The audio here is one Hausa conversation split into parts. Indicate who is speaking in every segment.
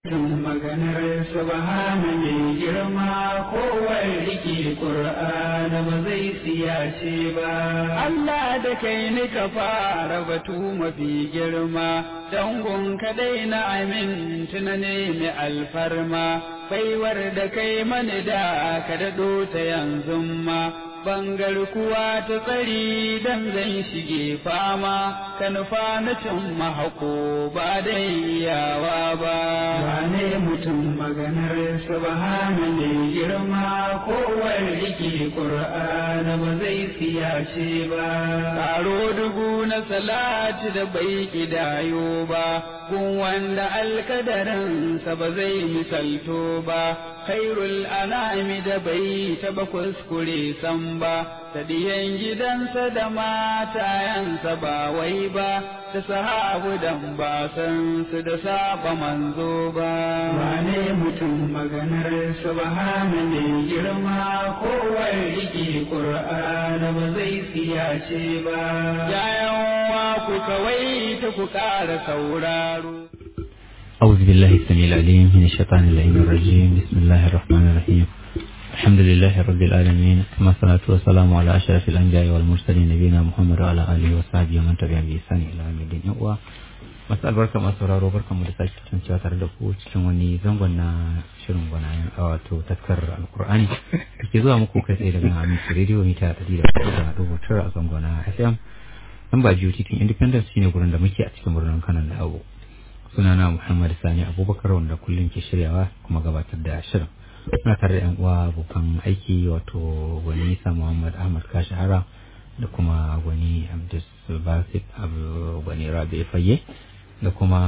Speaker 1: maganar subhana mai girma kowar riki ƙur'ana ba zai siyace ba Allah da kai ni ka fara batu mafi girma dangon kadai na amin tunane mai alfarma baiwar da kai mani da ka daɗo ta yanzu ma bangar kuwa ta tsari dan zan shige fama ka nufa na cin mahako ba da iyawa ba wane mutum maganar subhana mai girma kowar riki qur'ana ba zai siyace ba karo dubu na salati da bai kidayo ba kun wanda alkadarinsa ba zai misalto ba khairul anami da bai taba kuskure san ba ta diyan gidansa da matayansa ba wai ba ta sahabu dan ba san su da saba manzo ba wane mutum maganar subhana mai girma kowar riki qur'ana ba zai siyace ba yayan wa ku kawai ta ku ƙara sauraro
Speaker 2: أعوذ بالله السميع العليم من الشيطان اللعين الرجيم بسم الله الرحمن الرحيم الحمد لله رب العالمين ثم الصلاة والسلام على أشرف الأنبياء والمرسلين نبينا محمد وعلى آله وصحبه ومن تبعهم بإحسان إلى يوم الدين masu albarka masu sauraro barkan mu da sake kasancewa tare da ku cikin wani zangon na shirin gwanayen a wato taskar alkur'ani da ke zuwa muku kai tsaye daga aminci rediyo mita ɗari da kuɗi da dubu tara a zangon na fm nan ba jiyo titin independence shine gurin da muke a cikin birnin kanan da abu sunana Muhammad Sani Abubakar wanda kullum ke shiryawa kuma gabatar da shirin. Muna tare da 'yan uwa abokan aiki wato gwani Isa Muhammad Ahmad Kashahara da kuma gwani Abdus Basit Abu gwani Rabi Fayye da kuma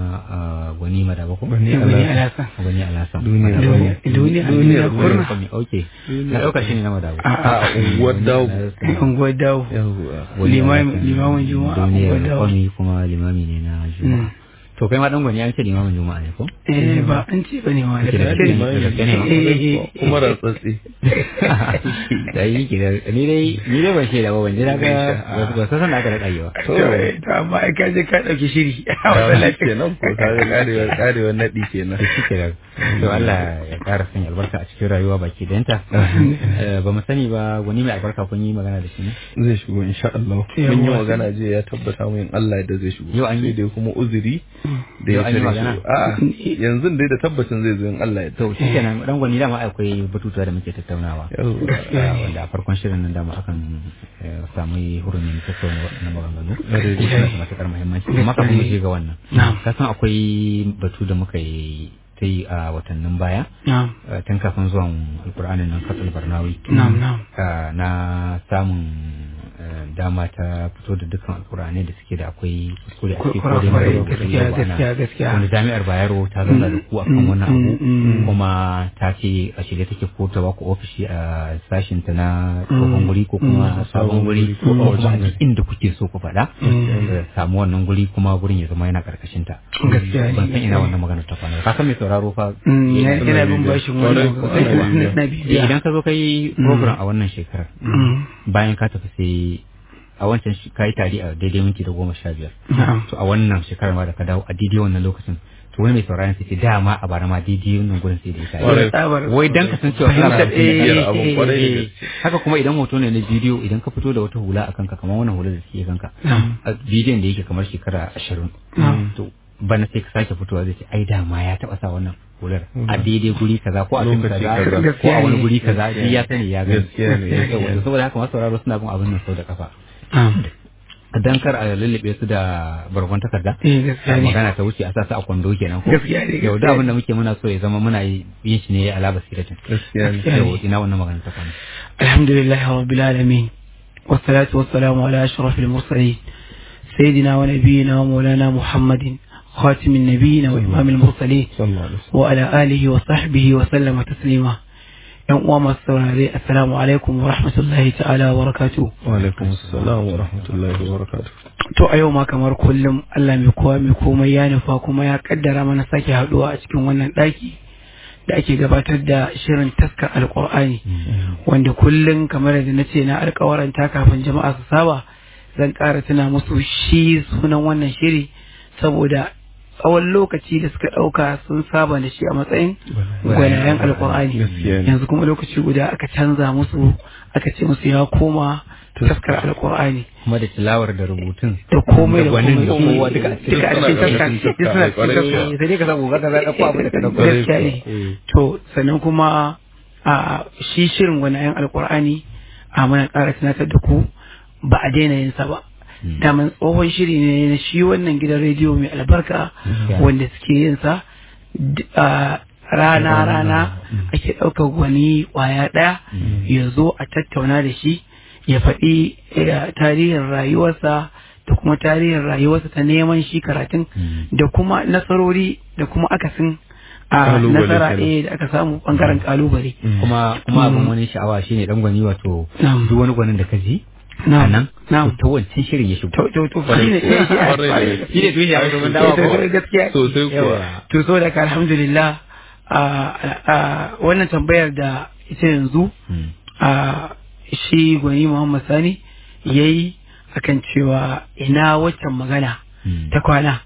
Speaker 2: gwani Madaba ko?
Speaker 3: Gwani Alasan.
Speaker 2: Gwani Alasan.
Speaker 3: Duniya
Speaker 2: Duniya.
Speaker 3: duniya kurna.
Speaker 2: Ok. Na ɗauka shi ne na Madaba.
Speaker 3: A unguwar dawo.
Speaker 4: unguwar dawo
Speaker 3: Yawwa.
Speaker 4: Limamin- limamin juma'a
Speaker 2: Duniyar
Speaker 4: unguwar dawo
Speaker 2: kwami kuma limami ne na juma'a. To kai ma ɗan gwani an ce limamin juma'a ne ko?
Speaker 4: eh ba an ce ba ne ma da
Speaker 2: Ke da
Speaker 4: gaske ne
Speaker 2: limami. da gaske ne.
Speaker 4: Eh, eh,
Speaker 3: Kuma rantsatsi.
Speaker 2: da yi ki da ni dai ni dai ban shaida ba ban ji na ga ba san san da aka rada yiwa
Speaker 4: to eh, to amma ai ka je ka dauki shiri
Speaker 3: Yawwa kenan ko ka ga karewar karewar naɗi kenan.
Speaker 2: to shi kenan to Allah ya ƙara sanya albarka a cikin rayuwa baki dayanta Eh, ba mu sani ba wani mai albarka kun yi magana da shi ne
Speaker 3: Zai shigo insha Allah. Mun yi magana jiya ya tabbata mun Allah da zai shigo.
Speaker 2: Yau an yi?
Speaker 3: Sai dai kuma uzuri da
Speaker 2: Yau
Speaker 3: ya
Speaker 2: an yi
Speaker 3: tare
Speaker 2: magana?
Speaker 3: shi. A'a yanzu dai da tabbacin zai zo in Allah ya
Speaker 2: to shi kenan dan gwani dama akwai batutuwa da muke tattaunawa
Speaker 3: Yawwa.
Speaker 2: Ah, wanda a farkon shirin nan dama akan eh, samu hurumin tattauna waɗannan maganganu kuma suna da matuƙar muhimmanci amma kafin mu je ga wannan
Speaker 4: Na'am.
Speaker 2: ka san akwai batu da muka yi ta yi a watannin baya
Speaker 4: na'am
Speaker 2: Uh, tun kafin zuwan alkur'anin nan katul barnawi
Speaker 4: na'am na'am
Speaker 2: uh, na samun uh, dama ta fito da dukkan alkur'anai da suke da akwai kuskure a ciki ko dai mara
Speaker 4: Kurakurai,
Speaker 2: lokaci
Speaker 4: gaskiya,
Speaker 2: yau ana-
Speaker 4: gaskiya, gaskiya.
Speaker 2: wanda jami'ar bayero ta zauna da ku akan
Speaker 4: Mm,
Speaker 2: wannan
Speaker 4: mm,
Speaker 2: abu
Speaker 4: mm.
Speaker 2: kuma ta ce a shirye take ko ta baku ofishi a sashin ta na tsohon guri ko kuma sabon guri ko kuma a duk inda kuke so ku faɗa uh, samu wannan guri kuma gurin ya zama yana karkashin ta
Speaker 4: Gaskiya ne,
Speaker 2: ban san
Speaker 4: gaskiya
Speaker 2: ina
Speaker 4: ne.
Speaker 2: wannan magana ta kwana ka san mai sauraro fa
Speaker 4: Mm,
Speaker 2: yana-
Speaker 4: yana bin bashin
Speaker 3: Kwarai
Speaker 4: wannan
Speaker 3: ko ana bibiya.
Speaker 4: na
Speaker 2: Eh,
Speaker 4: bibiya
Speaker 2: idan ka zo ka yi program a wannan shekarar
Speaker 4: Mm,
Speaker 2: bayan ka tafi sai a wancan shi- ka yi tari a daidai minti da goma sha biyar
Speaker 4: na'am
Speaker 2: to a wannan shekarar ma da ka dawo a daidai wannan lokacin to wani mai sauraron sai ce dama a bara ma daidai wannan gurin sai da ya
Speaker 3: Kwarai.
Speaker 2: tari
Speaker 4: tsabar
Speaker 2: wai dan ka san cewa kana
Speaker 4: Fahimtar,
Speaker 2: da
Speaker 4: eh,
Speaker 3: bibiyar abun
Speaker 4: eh,
Speaker 3: kwarai da
Speaker 4: eh,
Speaker 3: gaske.
Speaker 2: haka kuma idan hoto ne na bidiyo idan ka fito da wata hula a kanka kamar wannan hula da suke kanka
Speaker 4: Na'am.
Speaker 2: a bidiyon da yake kamar shekara ashirin
Speaker 4: Na'am.
Speaker 2: to bana sai ka sake fitowa zai ce ai dama ya taba sa wannan hular a daidai guri kaza ko a fim
Speaker 3: Lokaci
Speaker 2: kaza
Speaker 3: kaza.
Speaker 2: ko a wani
Speaker 4: Gaskiya
Speaker 2: guri
Speaker 4: ne.
Speaker 2: kaza duk ya sani ya gani
Speaker 3: Gaskiya ne.
Speaker 2: Yawa, saboda haka masu sauraro suna bin abin nan sau da kafa
Speaker 4: na'am
Speaker 2: dan kar a lullube su da bargon takarda
Speaker 4: eh gaskiya ne
Speaker 2: magana ta wuce a sa su a kwando kenan ko
Speaker 4: Gaskiya ne,
Speaker 2: yau da
Speaker 4: gaskiya
Speaker 2: abin da muke muna so ya zama muna yi- yin shi ne ala basiratin
Speaker 3: Gaskiya ne.
Speaker 4: Gaskiya ne.
Speaker 2: yau ina wannan magana ta kwana
Speaker 4: الحمد لله رب العالمين والصلاة والسلام على أشرف المرسلين سيدنا ونبينا ومولانا محمد خاتم النبيين وإمام المرسلين
Speaker 3: Sallallahu alaihi wasallam.
Speaker 4: وعلى آله وصحبه وسلم تسليما yan uwa masu saurare assalamu alaikum wa rahmatullahi ta'ala wa barakatuh
Speaker 3: Wa alaikum assalam wa rahmatullahi wa barakatuh.
Speaker 4: to a yau ma kamar kullum Allah mai kowa mai komai ya nufa kuma ya kaddara mana sake haduwa a cikin wannan daki da ake gabatar da shirin taskar alkur'ani wanda kullum kamar da na ce na alkawaranta kafin jama'a su saba zan ƙara tuna musu shi sunan wannan shiri saboda tsawon lokaci da suka ɗauka sun saba da shi a matsayin gwanayen alkur'ani
Speaker 3: Gaskiya ne.
Speaker 4: yanzu kuma lokaci guda aka canza musu aka ce musu ya koma taskar alkur'ani
Speaker 2: kuma da tilawar da rubutun
Speaker 4: da komai da
Speaker 2: gwanin da
Speaker 4: komai
Speaker 2: kowa duka a cikin
Speaker 4: duka a cikin taskar
Speaker 3: cikin
Speaker 4: duk suna cikin
Speaker 3: taskar.
Speaker 4: taskar
Speaker 2: sai dai ka samu gaka za ka ɗauko abin da ka ɗauko
Speaker 4: gaskiya ne to sannan kuma a shi shirin gwanayen alkur'ani a muna ƙara tunatar da ku ba a daina yin sa ba daman tsohon shiri ne na shi wannan gidan rediyo mai albarka wanda suke yin sa d- a rana rana ake ɗaukar gwani ƙwaya ɗaya ya zo a tattauna da shi ya faɗi eh, tarihin rayuwarsa da kuma tarihin rayuwarsa ta neman shi karatun da kuma nasarori da kuma akasin a
Speaker 3: Kalubale
Speaker 4: nasara
Speaker 3: kenan.
Speaker 4: eh da aka samu bangaren kalubale
Speaker 2: kuma kuma abin wani sha'awa shine dan gwani wato
Speaker 4: Na'am.
Speaker 2: duk wani gwanin da ka ji a
Speaker 4: Na'am.
Speaker 2: nan
Speaker 4: Na'am.
Speaker 2: to ta wancan shirin ya shigo
Speaker 4: to to to shi ne eh, shi
Speaker 3: Kwarai da gaske.
Speaker 2: shi ne tushe a wajen
Speaker 4: eh,
Speaker 2: dawa
Speaker 4: to-
Speaker 2: ko
Speaker 4: to gaskiya
Speaker 3: Sosai kuwa.
Speaker 2: Yawa.
Speaker 4: to so da ka alhamdulillah a a wannan tambayar da ita yanzu
Speaker 2: Mm.
Speaker 4: a shi gwani Muhammad Sani yayi akan cewa ina waccan magana
Speaker 2: Mm.
Speaker 4: ta kwana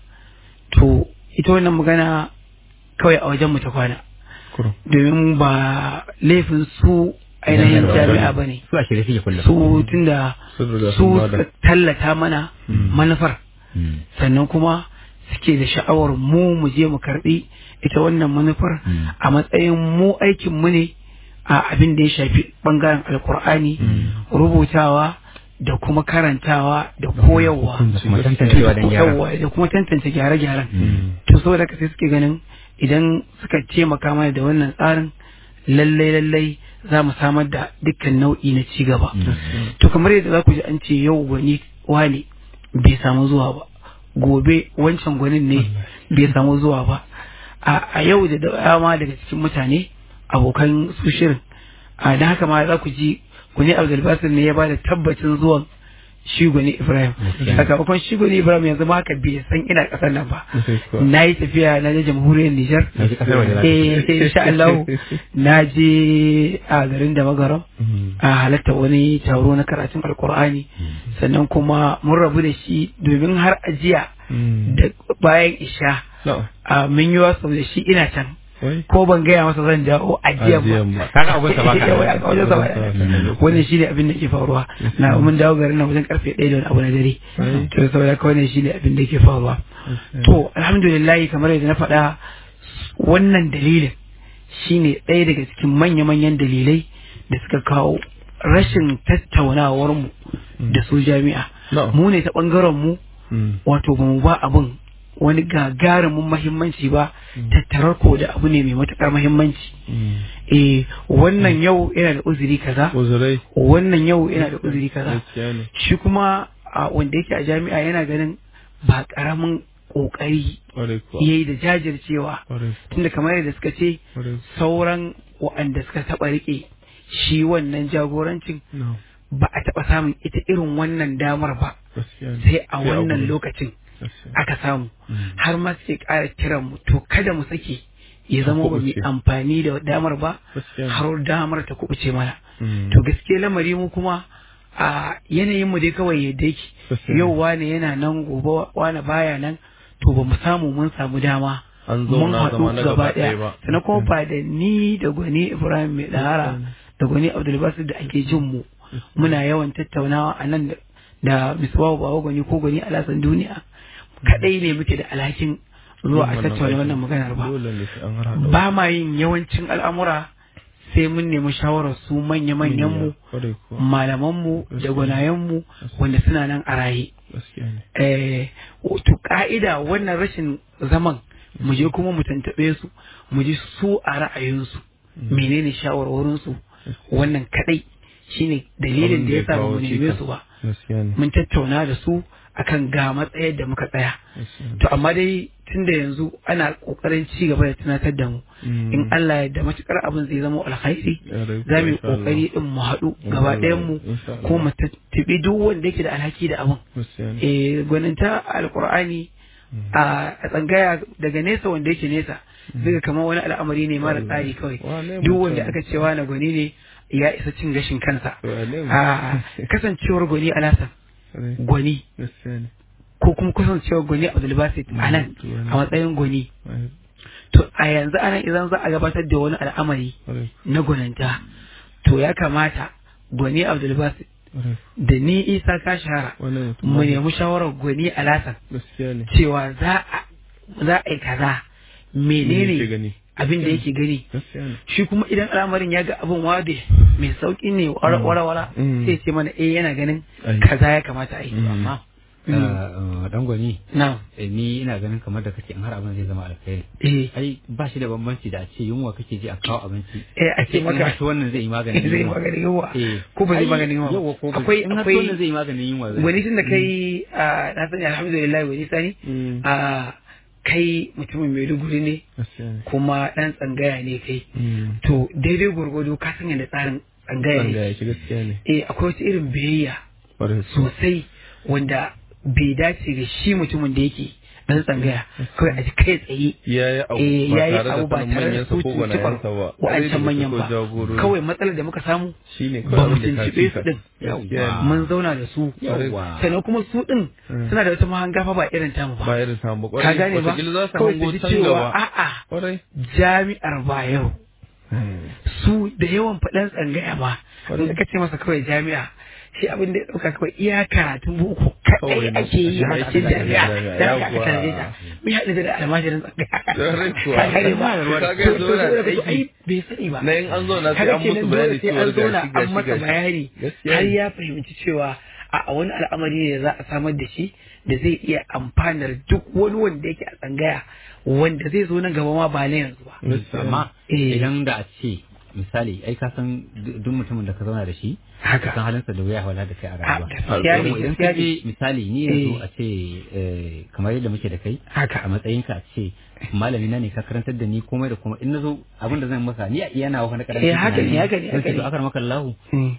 Speaker 4: to ita wannan magana kawai a wajen mu ta kwana
Speaker 3: Kurum.
Speaker 4: domin ba laifin su ainihin
Speaker 2: Jami'ar
Speaker 4: jami'a ba ne
Speaker 2: su a shirye suke kullum
Speaker 4: su tunda
Speaker 3: Sun riga
Speaker 4: su
Speaker 3: sun bada.
Speaker 4: suka tallata mana manufar
Speaker 2: Mm.
Speaker 4: sannan kuma suke da sha'awar mu mu je mu karbi ita wannan manufar
Speaker 2: Mm.
Speaker 4: a matsayin mu aikin mu ne a abin da ya shafi bangaren alkur'ani rubutawa da kuma karantawa da koyarwa
Speaker 2: da kuma tantancewa don gyara
Speaker 4: Yawwa, da kuma tantance gyare-gyaren
Speaker 2: Mm.
Speaker 4: to saboda haka sai suke ganin idan suka taimaka mana da wannan tsarin lallai lallai za mu samar da dukkan nau'i na ci gaba to kamar yadda za ku ji an ce yau gwani wani bai samu zuwa ba gobe wancan gwanin ne bai samu zuwa ba a a yau da dama daga cikin mutane abokan su shirin a da haka ma za ku ji gwani abdulbasir ne ya ba da tabbacin zuwan shi gwani ibrahim
Speaker 2: Gaskiya.
Speaker 4: sakamakon shi gwani ibrahim yanzu ma haka bai san ina kasar nan ba
Speaker 3: Sosai kuwa.
Speaker 4: na yi tafiya na je jamhuriyar nijar
Speaker 2: Na ji kasar waje za ta
Speaker 4: eh eh, insha Allah na je a garin da magaram
Speaker 3: Mm.
Speaker 4: a halatta wani taro na karatun alkur'ani sannan kuma mun rabu da shi domin har ajiya
Speaker 3: Mm.
Speaker 4: da bayan isha
Speaker 3: Na'am.
Speaker 4: a mun yi wasu da shi ina can
Speaker 3: Wai.
Speaker 4: ko ban gaya masa zan dawo ajiyan
Speaker 3: Ajiyan
Speaker 4: ba
Speaker 3: ba.
Speaker 2: kaga abun sa baka
Speaker 4: Yawa, a wajen sa ba.
Speaker 3: Mm.
Speaker 4: wannan shi ne abin da ke faruwa na mun dawo garin nan wajen karfe ɗaya da wani abu na dare
Speaker 3: Ai.
Speaker 4: to saboda haka wannan shi ne abin da ke faruwa to alhamdulillah kamar yadda na faɗa wannan dalilin shine ɗaya daga cikin manya-manyan dalilai da suka kawo rashin tattaunawar mu da su jami'a
Speaker 3: Na'am.
Speaker 4: mu ne ta ɓangaren mu
Speaker 3: Mm.
Speaker 4: wato ba mu ba abin wani gagarumin mahimmanci ba tattarar ko da abu ne mai matuƙar mahimmanci
Speaker 3: Mm.
Speaker 4: eh wannan yau yana da uzuri kaza
Speaker 3: Uzurai.
Speaker 4: wannan yau yana da uzuri kaza
Speaker 3: Gaskiya ne.
Speaker 4: shi kuma a wanda yake a jami'a yana ganin ba ƙaramin ƙoƙari
Speaker 3: Kwarai kuwa.
Speaker 4: yayi da jajircewa
Speaker 3: Kwarai.
Speaker 4: tunda kamar yadda suka ce
Speaker 3: Kwarai.
Speaker 4: sauran waɗanda suka taɓa riƙe shi wannan jagorancin
Speaker 3: No.
Speaker 4: ba a taɓa samun ita irin wannan damar ba
Speaker 3: Gaskiya ne.
Speaker 4: sai a wannan
Speaker 3: gurin.
Speaker 4: lokacin
Speaker 3: Gaskiya.
Speaker 4: aka samu
Speaker 3: Mm.
Speaker 4: har ma suke ƙara kiran mu to kada mu sake ya zama ba mu yi
Speaker 3: kuɓuce.
Speaker 4: amfani da damar ba
Speaker 3: Gaskiya ne.
Speaker 4: har damar ta kubuce mana
Speaker 3: Mm.
Speaker 4: to gaske lamari mu kuma a yanayin mu dai kawai yadda yake
Speaker 3: Gaskiya ne.
Speaker 4: yau wane yana nan gobe wane baya nan to ba mu samu mun samu dama
Speaker 3: An
Speaker 4: mun
Speaker 3: zauna zama na
Speaker 4: haɗu gaba
Speaker 3: gaba ɗaya
Speaker 4: ɗaya
Speaker 3: ba.
Speaker 4: sannan kuma ba da ni da gwani ibrahim mai ɗahara da gwani abdulbasir da ake jin mu muna yawan tattaunawa a nan da- da misbahu bawa gwani ko gwani alasan duniya kaɗai ne muke da alhakin zuwa a
Speaker 3: Yin wannan
Speaker 4: tattauna
Speaker 3: aikin.
Speaker 4: wannan maganar ba
Speaker 3: Dole ne sai an harhaɗa.
Speaker 4: ba ma yin yawancin al'amura sai mun nemi shawarar su manya-manyan mu
Speaker 3: Kwarai kuwa.
Speaker 4: malamanmu da
Speaker 3: Gaskiya.
Speaker 4: gwanayenmu wanda suna nan a raye
Speaker 3: Gaskiya ne.
Speaker 4: eh to ka'ida wannan rashin zaman mu je kuma mu tantaɓe su mu ji su a ra'ayinsu menene shawarwarinsu wannan kadai shine dalilin
Speaker 3: Abin
Speaker 4: da
Speaker 3: da
Speaker 4: ya
Speaker 3: ya
Speaker 4: sa
Speaker 3: kawo
Speaker 4: mu neme
Speaker 3: cikas.
Speaker 4: su ba
Speaker 3: Gaskiya ne.
Speaker 4: mun tattauna da su akan ga matsayar da muka tsaya
Speaker 3: Gaskiya ne.
Speaker 4: to amma dai tunda yanzu ana kokarin ci gaba da tunatar da mu
Speaker 3: Mm.
Speaker 4: in Allah ya da matukar abin zai zama alkhairi
Speaker 3: Ya rai
Speaker 4: za mu yi
Speaker 3: insha Allah.
Speaker 4: kokari din mu haɗu
Speaker 3: In
Speaker 4: gaba
Speaker 3: Allah
Speaker 4: ɗayan mu
Speaker 3: ya- insha Allah.
Speaker 4: ko mu tattabi duk wanda yake da alhaki da abin
Speaker 3: Gaskiya ne.
Speaker 4: eh gwaninta alkur'ani a a tsangaya daga nesa wanda yake nesa zai kamar wani al'amari ne mara tsari kawai
Speaker 3: Wane
Speaker 4: duk
Speaker 3: mutum?
Speaker 4: wanda aka cewa na gwani ne ya isa cin gashin kansa
Speaker 3: Wane mutum?
Speaker 4: a kasancewar gwani alasan
Speaker 3: Kwarai.
Speaker 4: gwani
Speaker 3: Gaskiya ne.
Speaker 4: ko kuma kasancewa gwani abdulbasit a nan a matsayin gwani to a yanzu anan idan za a gabatar da wani al'amari na gwaninta to ya kamata gwani abdulbasit da ni isa ka shahara mu nemi shawarar gwani a lasan cewa za a yi kaza menene abin da yake gani shi kuma idan al'amarin ya ga abin wade mai sauki ne wara-wara sai ce mana eh yana ganin kaza ya kamata a yi
Speaker 2: amma dan gwani
Speaker 4: na
Speaker 2: ni ina ganin kamar da kace in har abin zai zama alkhairi
Speaker 4: eh
Speaker 2: ai ba shi da bambanci da a ce yunwa kake ji a kawo abinci
Speaker 4: eh a ce maka
Speaker 2: shi wannan zai yi maganin
Speaker 4: zai yi
Speaker 2: yunwa
Speaker 4: maganin yunwa
Speaker 2: eh
Speaker 4: ko ba zai maganin
Speaker 2: yawa
Speaker 4: yunwa
Speaker 2: ko ba
Speaker 4: akwai
Speaker 2: in har
Speaker 4: akwai
Speaker 2: wannan zai yi maganin yunwa zai
Speaker 4: wani tun da kai a na sani alhamdulillah wani sani a kai mutumin maiduguri ne kuma dan tsangaya ne kai to daidai gwargwado ka san yadda tsarin tsangaya ne
Speaker 3: ya shi gaskiya ne
Speaker 4: eh akwai wata irin biyayya sosai wanda bai dace ga shi mutumin da yake dan tsangaya kawai a ji kai tsaye
Speaker 3: ya yi abu
Speaker 4: eh
Speaker 3: ba
Speaker 4: yayi
Speaker 3: tare da
Speaker 4: abu ba
Speaker 3: sanin
Speaker 4: tare da
Speaker 3: manyansa
Speaker 4: su
Speaker 3: ko
Speaker 4: tuntuɓar
Speaker 3: gwanayensa ba
Speaker 4: wa'ancan manyan ba kawai matsalar da muka samu ba mu tuntuɓe su din
Speaker 3: Gaskiya
Speaker 4: mun zauna da su
Speaker 2: Yawwa.
Speaker 4: sannan kuma su din suna da wata mahanga fa ba irin tamu
Speaker 3: ba
Speaker 4: ba
Speaker 3: irin samu ba
Speaker 4: ka gane ba
Speaker 3: wataƙila za su
Speaker 4: kawai
Speaker 3: hango
Speaker 4: su ji
Speaker 3: can
Speaker 4: cewa
Speaker 3: gaba
Speaker 4: a'a
Speaker 3: kwarai
Speaker 4: jami'ar bayero su da yawan faɗan tsangaya ma in ka ce masa kawai jami'a shi abin da ya ɗauka kawai iya karatun boko
Speaker 3: Kawai
Speaker 4: kaɗai
Speaker 3: na-
Speaker 4: ake yi a
Speaker 3: shi
Speaker 4: cikin
Speaker 3: ake
Speaker 4: jami'a
Speaker 3: jami'a,
Speaker 4: da aka
Speaker 3: yawwa.
Speaker 4: aka ta mai haɗu da almajirin tsangaya
Speaker 3: Kwarai kuwa.
Speaker 4: ka gane ba
Speaker 3: Ka ga
Speaker 4: To-
Speaker 3: yanzu
Speaker 4: to
Speaker 3: yana
Speaker 4: saboda
Speaker 3: da
Speaker 4: ka-
Speaker 3: aiki.
Speaker 4: ai bai sani ba
Speaker 3: na in an zo na sai
Speaker 4: kaga
Speaker 3: an musu
Speaker 4: kenan
Speaker 3: bayani
Speaker 4: dole sai
Speaker 3: cewa
Speaker 4: an zauna
Speaker 3: gashi
Speaker 4: an
Speaker 3: gashi
Speaker 4: masa
Speaker 3: gashi
Speaker 4: bayani
Speaker 3: Gaskiya
Speaker 4: har
Speaker 3: ne.
Speaker 4: ya fahimci cewa a a wani al'amari ne da za a samar da shi da zai iya amfanar duk wani wanda yake a tsangaya wanda zai zo nan gaba ma ba na yanzu ba
Speaker 2: amma
Speaker 4: Eh.
Speaker 2: idan da a ce misali ai ka san du- duk mutumin da ka zauna da shi
Speaker 4: Haka.
Speaker 2: ka san halinsa da wuya wala da kai a
Speaker 4: a
Speaker 2: rayuwa
Speaker 4: gaskiya ne
Speaker 2: Kuma idan
Speaker 4: gaskiya
Speaker 2: ka
Speaker 4: ne
Speaker 2: je misali ni yanzu
Speaker 4: Eh.
Speaker 2: a ce eh, kamar yadda muke da kai
Speaker 4: Haka.
Speaker 2: a matsayinka a ce malami na ne ka karantar da ni komai da komai in nazo abin da zan maka ni a iya nawa na karantar
Speaker 4: Eh, haka ne, haka ne, haka ne.
Speaker 2: to akar maka Allah
Speaker 4: Mm.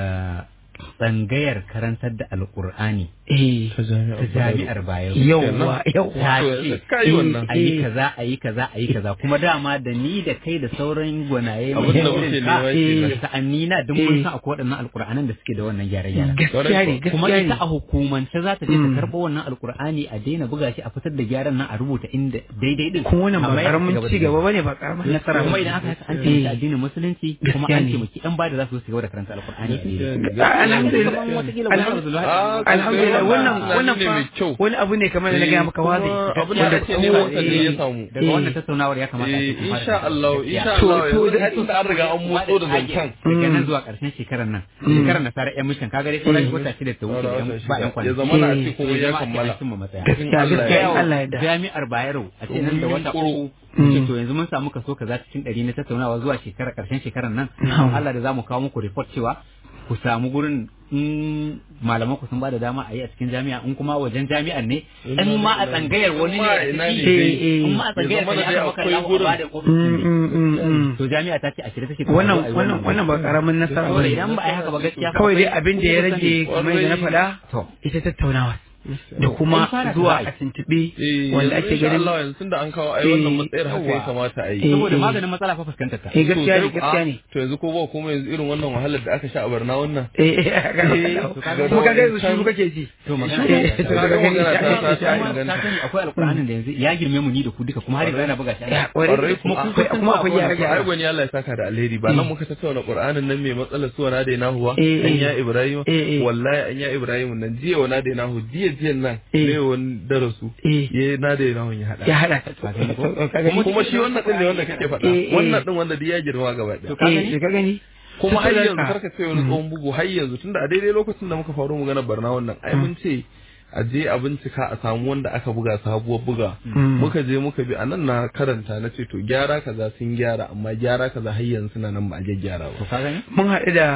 Speaker 2: tsangayar karantar da alqur'ani
Speaker 4: eh
Speaker 3: ta
Speaker 2: ta jami'ar Bayero
Speaker 4: yawwa
Speaker 2: ta
Speaker 4: yawwa
Speaker 2: ce
Speaker 3: kai wannan
Speaker 2: a yi
Speaker 4: Eh.
Speaker 2: kaza a yi kaza a yi kaza kuma dama da ni da kai da sauran gwanaye
Speaker 3: Abin da
Speaker 2: mai
Speaker 3: muke
Speaker 2: irin ka,
Speaker 3: nema
Speaker 4: kenan.
Speaker 2: da sa'anni na duk mun san akwai waɗannan alƙur'anan da suke da wannan gyare-gyare
Speaker 4: gaskiya ne
Speaker 2: kuma
Speaker 4: gaskiya
Speaker 2: ita
Speaker 4: ne
Speaker 2: a hukumance za ta je ta
Speaker 4: Mm.
Speaker 2: karɓo wannan alƙur'ani a daina buga shi a fitar da gyaran nan a rubuta inda daidai din
Speaker 4: kuma wannan ba
Speaker 2: Amma ya
Speaker 4: karamin
Speaker 2: ci
Speaker 4: ci
Speaker 2: da
Speaker 4: gaba bane ba karamin nasara
Speaker 2: kuma
Speaker 4: ba
Speaker 2: idan aka haka an
Speaker 4: Eh.
Speaker 2: taimaki addinin musulunci kuma
Speaker 4: Gaskiya
Speaker 2: an
Speaker 4: ne.
Speaker 2: taimaki ɗan bada za su su gaba da karanta alƙur'ani a daidai
Speaker 4: alhamdulillah
Speaker 2: Kamar watakila
Speaker 4: alham-
Speaker 2: wani Abdullahi
Speaker 3: Ah,
Speaker 4: alhamdulillah wannan
Speaker 3: tunani
Speaker 4: wannan
Speaker 3: ne mai kyau.
Speaker 4: fa wani abu ne kamar da na gaya maka wazi
Speaker 3: abin da ake nema wata ne ya samu
Speaker 2: daga wannan tattaunawar ya kamata a
Speaker 3: Eh,
Speaker 2: ce kun fara
Speaker 3: insha Allah insha
Speaker 4: To-
Speaker 3: Allah
Speaker 4: to
Speaker 3: yanzu
Speaker 4: da-
Speaker 3: har da an riga an motso da zancen
Speaker 2: daga nan
Speaker 4: Mm.
Speaker 2: zuwa ƙarshen shekarar nan shekarar nasara yan mishan kaga dai sauran wata shida ta wuce da yan- ba yan
Speaker 3: ya
Speaker 2: kwanaki
Speaker 3: zama na
Speaker 4: Eh.
Speaker 3: ce kuma ya kammala
Speaker 2: cimma matsaya
Speaker 4: gaskiya
Speaker 3: Allah
Speaker 4: gaskiya
Speaker 3: ya-
Speaker 4: in Allah ya da
Speaker 2: jami'ar Bayero a ce nan da wata uku
Speaker 4: Mm.
Speaker 2: ce to yanzu mun samu kaso kaza cikin ɗari na tattaunawa zuwa shekarar ƙarshen shekarar nan
Speaker 4: Mm.
Speaker 2: Allah da zamu kawo muku report cewa ku samu gurin in malaman ku sun ba da dama a yi a cikin jami'a in kuma wajen jami'ar ne in ma a tsangayar wani ne a
Speaker 3: In ma ina
Speaker 2: ciki,
Speaker 3: ne
Speaker 4: dai.
Speaker 2: in ma a tsangayar
Speaker 3: Ya zama
Speaker 2: ne
Speaker 3: da
Speaker 2: ya
Speaker 3: dai
Speaker 2: kama
Speaker 3: akwai
Speaker 2: kallon
Speaker 3: gurin.
Speaker 2: ba da
Speaker 4: Mm,
Speaker 2: ofis
Speaker 4: mm, mm, mm.
Speaker 2: to jami'a ta ce a shirye take
Speaker 4: wannan wannan wannan ba karamin nasara
Speaker 2: saboda
Speaker 4: bane
Speaker 2: idan ba a yi haka ba gaskiya
Speaker 4: kawai dai abin da ya rage kamar yadda na faɗa
Speaker 2: to
Speaker 4: ita tattaunawa da kuma
Speaker 2: Ai, fara
Speaker 4: zuwa
Speaker 2: ta
Speaker 4: a tuntuɓe
Speaker 3: Eh,
Speaker 4: wanda
Speaker 3: yanzu
Speaker 4: ake
Speaker 3: insha
Speaker 4: ganin
Speaker 3: Allah yanzu tunda an kawo ai wannan
Speaker 4: Eh,
Speaker 3: matsayar haka ya
Speaker 2: yawa.
Speaker 3: kamata a yi
Speaker 4: Eh,
Speaker 2: saboda
Speaker 4: eh.
Speaker 2: maganin matsala fa fuskantar ta
Speaker 4: eh gaskiya ne
Speaker 3: To,
Speaker 4: gaskiya
Speaker 3: ah,
Speaker 4: ne
Speaker 3: to yanzu ko ba kuma yanzu irin wannan wahalar da aka sha a barna wannan
Speaker 4: eh eh ga
Speaker 2: to kaga
Speaker 4: kuma kaga yanzu shi kake ji
Speaker 2: to magana
Speaker 4: Eh,
Speaker 2: ta-
Speaker 4: to
Speaker 2: ta-
Speaker 4: kaga
Speaker 3: magana
Speaker 4: gani
Speaker 3: ta-
Speaker 4: ya-
Speaker 3: ta- ta-
Speaker 4: ya-
Speaker 3: inganta.
Speaker 2: ta sani akwai alƙur'anin da yanzu ya girme mu ni da ku duka kuma har yanzu yana buga shi
Speaker 4: ya
Speaker 2: ana
Speaker 4: kwarai
Speaker 3: Kwarai
Speaker 4: kuma
Speaker 3: kuma
Speaker 4: akwai kuma akwai gyara
Speaker 3: ai
Speaker 4: gyara
Speaker 3: gwani Allah ya saka da alheri ba nan muka tattauna Qur'anin nan mai matsalar suwa na da nahu ba
Speaker 4: Eh,
Speaker 3: an
Speaker 4: eh.
Speaker 3: ya Ibrahim
Speaker 4: Eh, eh.
Speaker 3: wallahi an ya Ibrahim nan jiya wa na da nahu jiya jiya nan
Speaker 4: Eh.
Speaker 3: ne wani darasu
Speaker 4: Eh.
Speaker 3: ya na da nahu ya hada
Speaker 4: ya hada ta
Speaker 2: Ka gani ko?
Speaker 3: kuma kuma shi wannan din ne wanda kake faɗa
Speaker 4: Eh, eh.
Speaker 3: wannan din wanda duk ya girma gaba
Speaker 2: To
Speaker 3: ɗaya
Speaker 2: ka gani?
Speaker 4: eh ka gani
Speaker 3: kuma har
Speaker 4: Tattalar
Speaker 3: yanzu
Speaker 4: ka.
Speaker 3: karka ce wani tsohon bugu har yanzu tunda a daidai lokacin da muka faru magana barna wannan ai mun ce a je a bincika a samu wanda aka buga sabuwar buga
Speaker 4: Mm.
Speaker 3: muka je muka bi a nan na karanta na ce to gyara kaza sun gyara amma gyara kaza har yanzu suna nan ba a gyara
Speaker 2: to
Speaker 3: ba
Speaker 2: ka gani
Speaker 4: mun haɗu da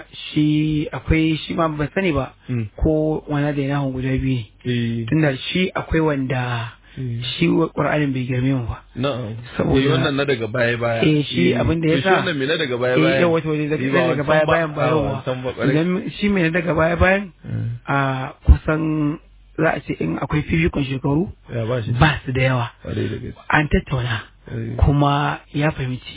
Speaker 4: shi akwai shi ma ban sani ba
Speaker 3: Mm.
Speaker 4: ko wani da yana guda biyu ne
Speaker 3: eh
Speaker 4: tunda shi akwai wanda
Speaker 3: eh,
Speaker 4: shi ƙur'anin bai girme mu ba
Speaker 3: na'am
Speaker 4: Saboda-
Speaker 3: eh wannan na daga baya baya
Speaker 4: Eh, shi abin da ya
Speaker 3: to shi
Speaker 4: sa-
Speaker 3: wannan me na daga baya
Speaker 4: eh
Speaker 3: baya
Speaker 4: yawa to daga
Speaker 3: Ni ba
Speaker 4: daga
Speaker 3: wancan
Speaker 4: baya
Speaker 3: ba.
Speaker 4: bayan ba
Speaker 3: Ah,
Speaker 4: yawa
Speaker 3: wancan ba ƙwarai.
Speaker 4: idan shi mai daga baya bayan a kusan za a ce in akwai fifikon shekaru
Speaker 3: ya ba shi
Speaker 4: ba su da yawa
Speaker 3: ƙwarai da gaske
Speaker 4: an tattauna
Speaker 3: Eh.
Speaker 4: kuma ya fahimci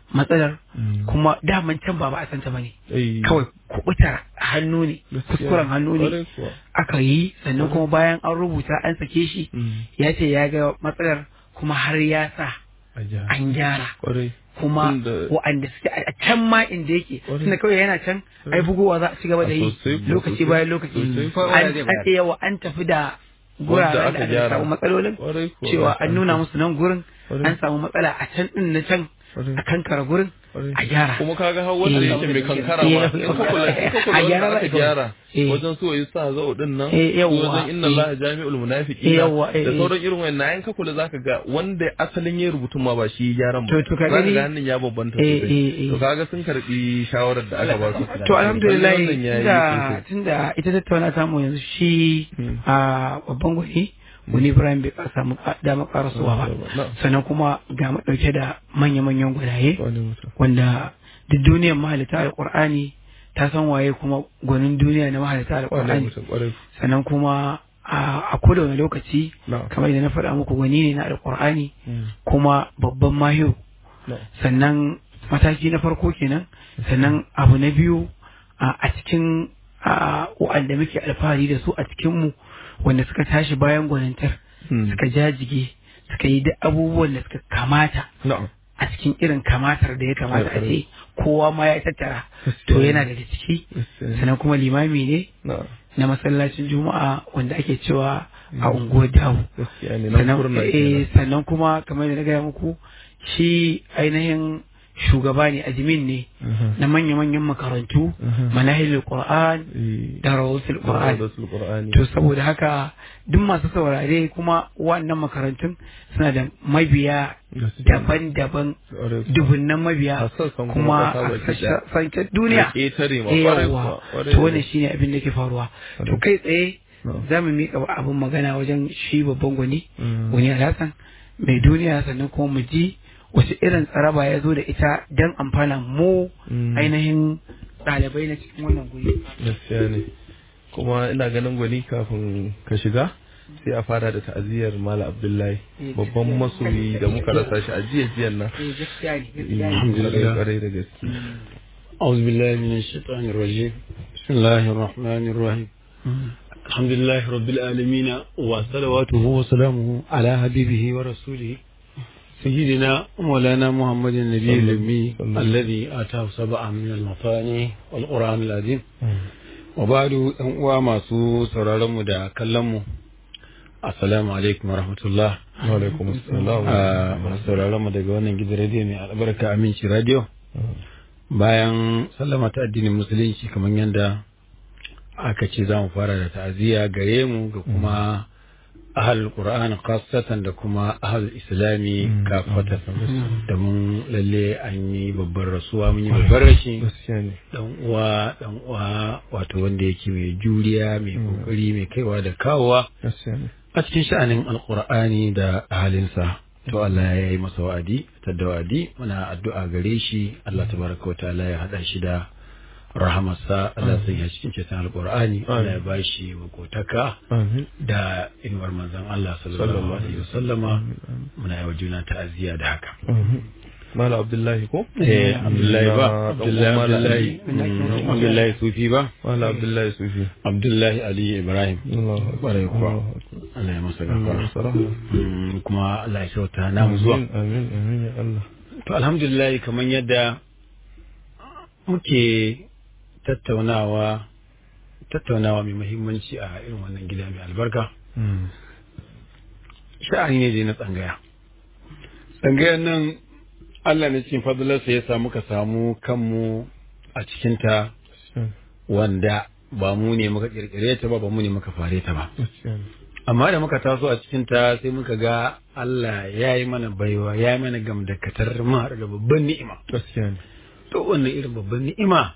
Speaker 4: matsalar
Speaker 3: Mm.
Speaker 4: kuma daman can ba ba a santa bane
Speaker 3: Eh,
Speaker 4: kawai kubutar hannu ne
Speaker 3: gaskiya.
Speaker 4: kuskuren hannu ne
Speaker 3: Ƙwarai kuwa.
Speaker 4: aka yi sannan kuma bayan an rubuta an sake shi
Speaker 3: Mm.
Speaker 4: ya ce ya ga matsalar kuma har ya sa
Speaker 3: A jiha.
Speaker 4: an gyara
Speaker 3: Ƙwarai.
Speaker 4: kuma
Speaker 3: Tunda-
Speaker 4: wa'anda suke a can ma inda yake
Speaker 3: Ƙwarai.
Speaker 4: tunda kawai yana can ai bugowa za a ci gaba da
Speaker 3: A
Speaker 4: yi
Speaker 3: sosai kuwa,
Speaker 4: lokaci
Speaker 3: sosai.
Speaker 4: bayan lokaci
Speaker 3: Sosai.
Speaker 4: an an yawa an tafi da guraren
Speaker 3: aka
Speaker 4: da aka
Speaker 3: gyara.
Speaker 4: samu matsalolin
Speaker 3: Ƙwarai kuwa.
Speaker 4: cewa an nuna musu nan gurin
Speaker 3: Ƙwarai.
Speaker 4: an samu matsala a can din na can
Speaker 3: Ƙwarai.
Speaker 4: a kankara gurin
Speaker 3: Ƙwarai.
Speaker 4: a gyara
Speaker 3: kuma kaga har wanda
Speaker 4: Eh.
Speaker 3: yake mai kankara
Speaker 4: Eh,
Speaker 3: ma in ka kula in ka kula
Speaker 4: a gyara
Speaker 3: wanda
Speaker 4: za
Speaker 3: aka
Speaker 4: a
Speaker 3: gyara
Speaker 4: Eh.
Speaker 3: wajen so yi sa zau din nan
Speaker 4: Eh,
Speaker 3: su
Speaker 4: yawwa.
Speaker 3: wajen inna
Speaker 4: Eh.
Speaker 3: Allah jami'ul munafiqina
Speaker 4: Eh, yawwa, eh,
Speaker 3: da
Speaker 4: eh.
Speaker 3: sauran irin wannan in ka kula zaka ga wanda asalin yayin rubutun ma ba shi gyaran ba
Speaker 4: To, to ka
Speaker 3: zaka
Speaker 4: gani?
Speaker 3: ga hannun ya babbanta
Speaker 4: Eh,
Speaker 3: sosai
Speaker 4: eh, eh.
Speaker 3: to kaga sun karbi shawarar da aka ba su
Speaker 4: to alhamdulillah
Speaker 3: Wannan yayi
Speaker 4: tunda
Speaker 3: sosai.
Speaker 4: tunda ita tattauna samu yanzu shi
Speaker 3: Hmm.
Speaker 4: a babban gwani wani Ibrahim bai ka samu ka- dama karasuwa ba
Speaker 3: Na'am.
Speaker 4: sannan kuma ga mu dauke da manya-manyan gwanaye
Speaker 3: Wani mutum.
Speaker 4: wanda duk duniyar mahalita alqur'ani ta san waye kuma gwanin duniya na mahalita
Speaker 3: Wani
Speaker 4: alqur'ani
Speaker 3: mutum ƙwarai.
Speaker 4: sannan kuma a a koda wani lokaci
Speaker 3: Na'am.
Speaker 4: kamar da na faɗa muku gwani ne na alqur'ani
Speaker 3: Mm.
Speaker 4: kuma babban mahiyo
Speaker 3: Na'am.
Speaker 4: sannan mataki na farko kenan sannan abu na biyu a a cikin a, wa'anda muke alfahari da su a cikinmu wanda suka tashi bayan gwanintar
Speaker 3: Hmm.
Speaker 4: suka jajige suka yi duk abubuwan da suka kamata
Speaker 3: Na'am.
Speaker 4: a cikin irin kamatar da ya kamata a ce kowa ma ya tattara to yana daga ciki
Speaker 3: Gaskiya.
Speaker 4: sannan kuma limami ne
Speaker 3: Na'am.
Speaker 4: na masallacin juma'a wanda ake cewa a unguwar dawo
Speaker 3: Gaskiya ne nan
Speaker 4: sannan
Speaker 3: kurna
Speaker 4: eh,
Speaker 3: kenan.
Speaker 4: sannan kuma kamar da na gaya muku shi ainihin shugaba ne admin ne
Speaker 3: Mhm.
Speaker 4: na manya-manyan makarantu
Speaker 3: Mhm.
Speaker 4: manahilul qur'an
Speaker 3: Eh.
Speaker 4: da rawatul qur'an
Speaker 3: Da Rasul Qur'ani.
Speaker 4: to saboda haka duk masu saurare kuma wannan makarantun suna da mabiya
Speaker 3: Gaskiya.
Speaker 4: daban-daban
Speaker 3: Ƙwarai kuwa.
Speaker 4: dubunnan mabiya
Speaker 3: A sassan kuma
Speaker 4: kuma
Speaker 3: ƙasa
Speaker 4: a
Speaker 3: baki ɗaya.
Speaker 4: sassan duniya
Speaker 3: Da ƙetare ma,
Speaker 4: Eh,
Speaker 3: ƙwarai
Speaker 4: yawwa.
Speaker 3: kuwa, ƙwarai
Speaker 4: to
Speaker 3: da
Speaker 4: wannan
Speaker 3: gaske.
Speaker 4: shine abin da ke faruwa to
Speaker 3: Ƙwarai.
Speaker 4: kai tsaye
Speaker 3: Na'am.
Speaker 4: za mu miƙa abin magana wajen shi babban gwani
Speaker 3: Mm.
Speaker 4: wani alhassan mai duniya sannan kuma mu ji wace irin tsaraba ya zo da ita don amfana mu
Speaker 3: Mm.
Speaker 4: ainihin ɗalibai na cikin wannan guri
Speaker 3: gaskiya ne kuma ina ganin gwani kafin ka shiga sai a fara da ta'aziyar mala abdullahi
Speaker 4: Eh,
Speaker 3: babban
Speaker 4: gaskiya.
Speaker 3: masoyi da muka rasa shi a jiya jiyan nan
Speaker 4: eh gaskiya ne gaskiya ne
Speaker 2: Alhamdulillah.
Speaker 3: kwarai da gaske
Speaker 2: أعوذ بالله من الشيطان الرجيم بسم الله الرحمن الرحيم الحمد لله رب العالمين وصلواته وسلامه على حبيبه ورسوله سيدنا مولانا محمد النبي
Speaker 3: صلى-
Speaker 2: الأمي
Speaker 3: صلى-
Speaker 2: الذي آتاه سبعا من المثاني والقرآن العظيم وبعد أن وما سو سرارم دا كلمه السلام عليكم ورحمة الله
Speaker 3: wa alaikum assalam
Speaker 2: a sauraron mu daga wannan gidan rediyo mai albarka aminci radio bayan sallama ta addinin musulunci kamar yadda aka ce za mu fara da ta'aziyya gare mu ga kuma ahal qur'an khassatan da kuma ahal islami kafatan da mun lalle an yi babbar rasuwa mun yi babbar rashi
Speaker 3: gaskiya ne
Speaker 2: dan uwa dan uwa wato wanda yake mai juriya mai kokari mai kaiwa da kawowa
Speaker 3: gaskiya ne
Speaker 2: a cikin sha'anin alkur'ani da halinsa to Allah ya yi masa wa'adi ta da wa'adi muna addu'a gare shi Allah tabaraka wa ta'ala ya hada shi da rahamarsa Allah sai ya cikin ceton alkur'ani Allah ya bashi makotaka
Speaker 3: amin
Speaker 2: da inuwar manzon Allah sallallahu alaihi wasallama muna yi wa juna ta'aziyya da haka
Speaker 3: amin mala abdullahi ko
Speaker 2: eh Abdullahi ba
Speaker 3: Na
Speaker 2: Abdullahi
Speaker 3: ɗan uwan Mala
Speaker 2: Abdullahi
Speaker 3: Ali.
Speaker 2: mm, Abdullahi Sufi ba
Speaker 3: mala abdullahi sufi
Speaker 2: Abdullahi Ali Ibrahim
Speaker 3: Allahu akbar.
Speaker 2: Ƙwarai kuwa.
Speaker 3: Allahu akbar.
Speaker 2: Allah ya masa
Speaker 3: Allah
Speaker 2: gafara
Speaker 3: masa rahama.
Speaker 2: Mm, kuma Allah ya kyauta namu zuwa
Speaker 3: amin amin amin ya Allah
Speaker 2: To alhamdulillah kamar yadda muke tattaunawa tattaunawa mai muhimmanci a irin wannan gida mai albarka sha'ani ne dai na tsangaya tsangayar nan Allah ne cikin fadalarsa ya samu ka samu kanmu a cikinta wanda ba mu ne muka kirkire ta ba ba mu ne muka fare ta ba
Speaker 3: gaskiya ne
Speaker 2: amma da muka taso a cikinta sai muka ga Allah ya yi mana baiwa ya yi mana gamdakatar mu haɗu da babban ni'ima
Speaker 3: gaskiya ne
Speaker 2: to wannan irin babban ni'ima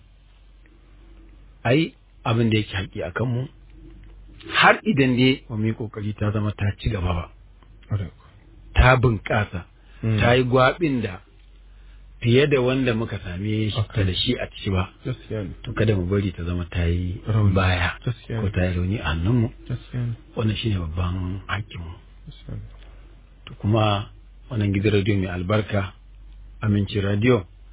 Speaker 2: ai abin da yake haƙi a kanmu har idan dai ba mu yi ƙoƙari ta zama ta ci gaba ba
Speaker 3: Ƙwarai
Speaker 2: ta bunƙasa
Speaker 3: Mm.
Speaker 2: ta yi gwaɓin da fiye da wanda muka same shi
Speaker 3: Okay.
Speaker 2: ta da shi a ciki ba
Speaker 3: gaskiya ne
Speaker 2: to kada mu bari ta zama ta yi
Speaker 3: Rauni.
Speaker 2: baya
Speaker 3: Gaskiya
Speaker 2: ko
Speaker 3: ne.
Speaker 2: ta yi rauni a hannunmu
Speaker 3: gaskiya ne
Speaker 2: wannan shine babban haƙƙinmu
Speaker 3: gaskiya ne
Speaker 2: to kuma wannan gidan radiyo mai albarka aminci radio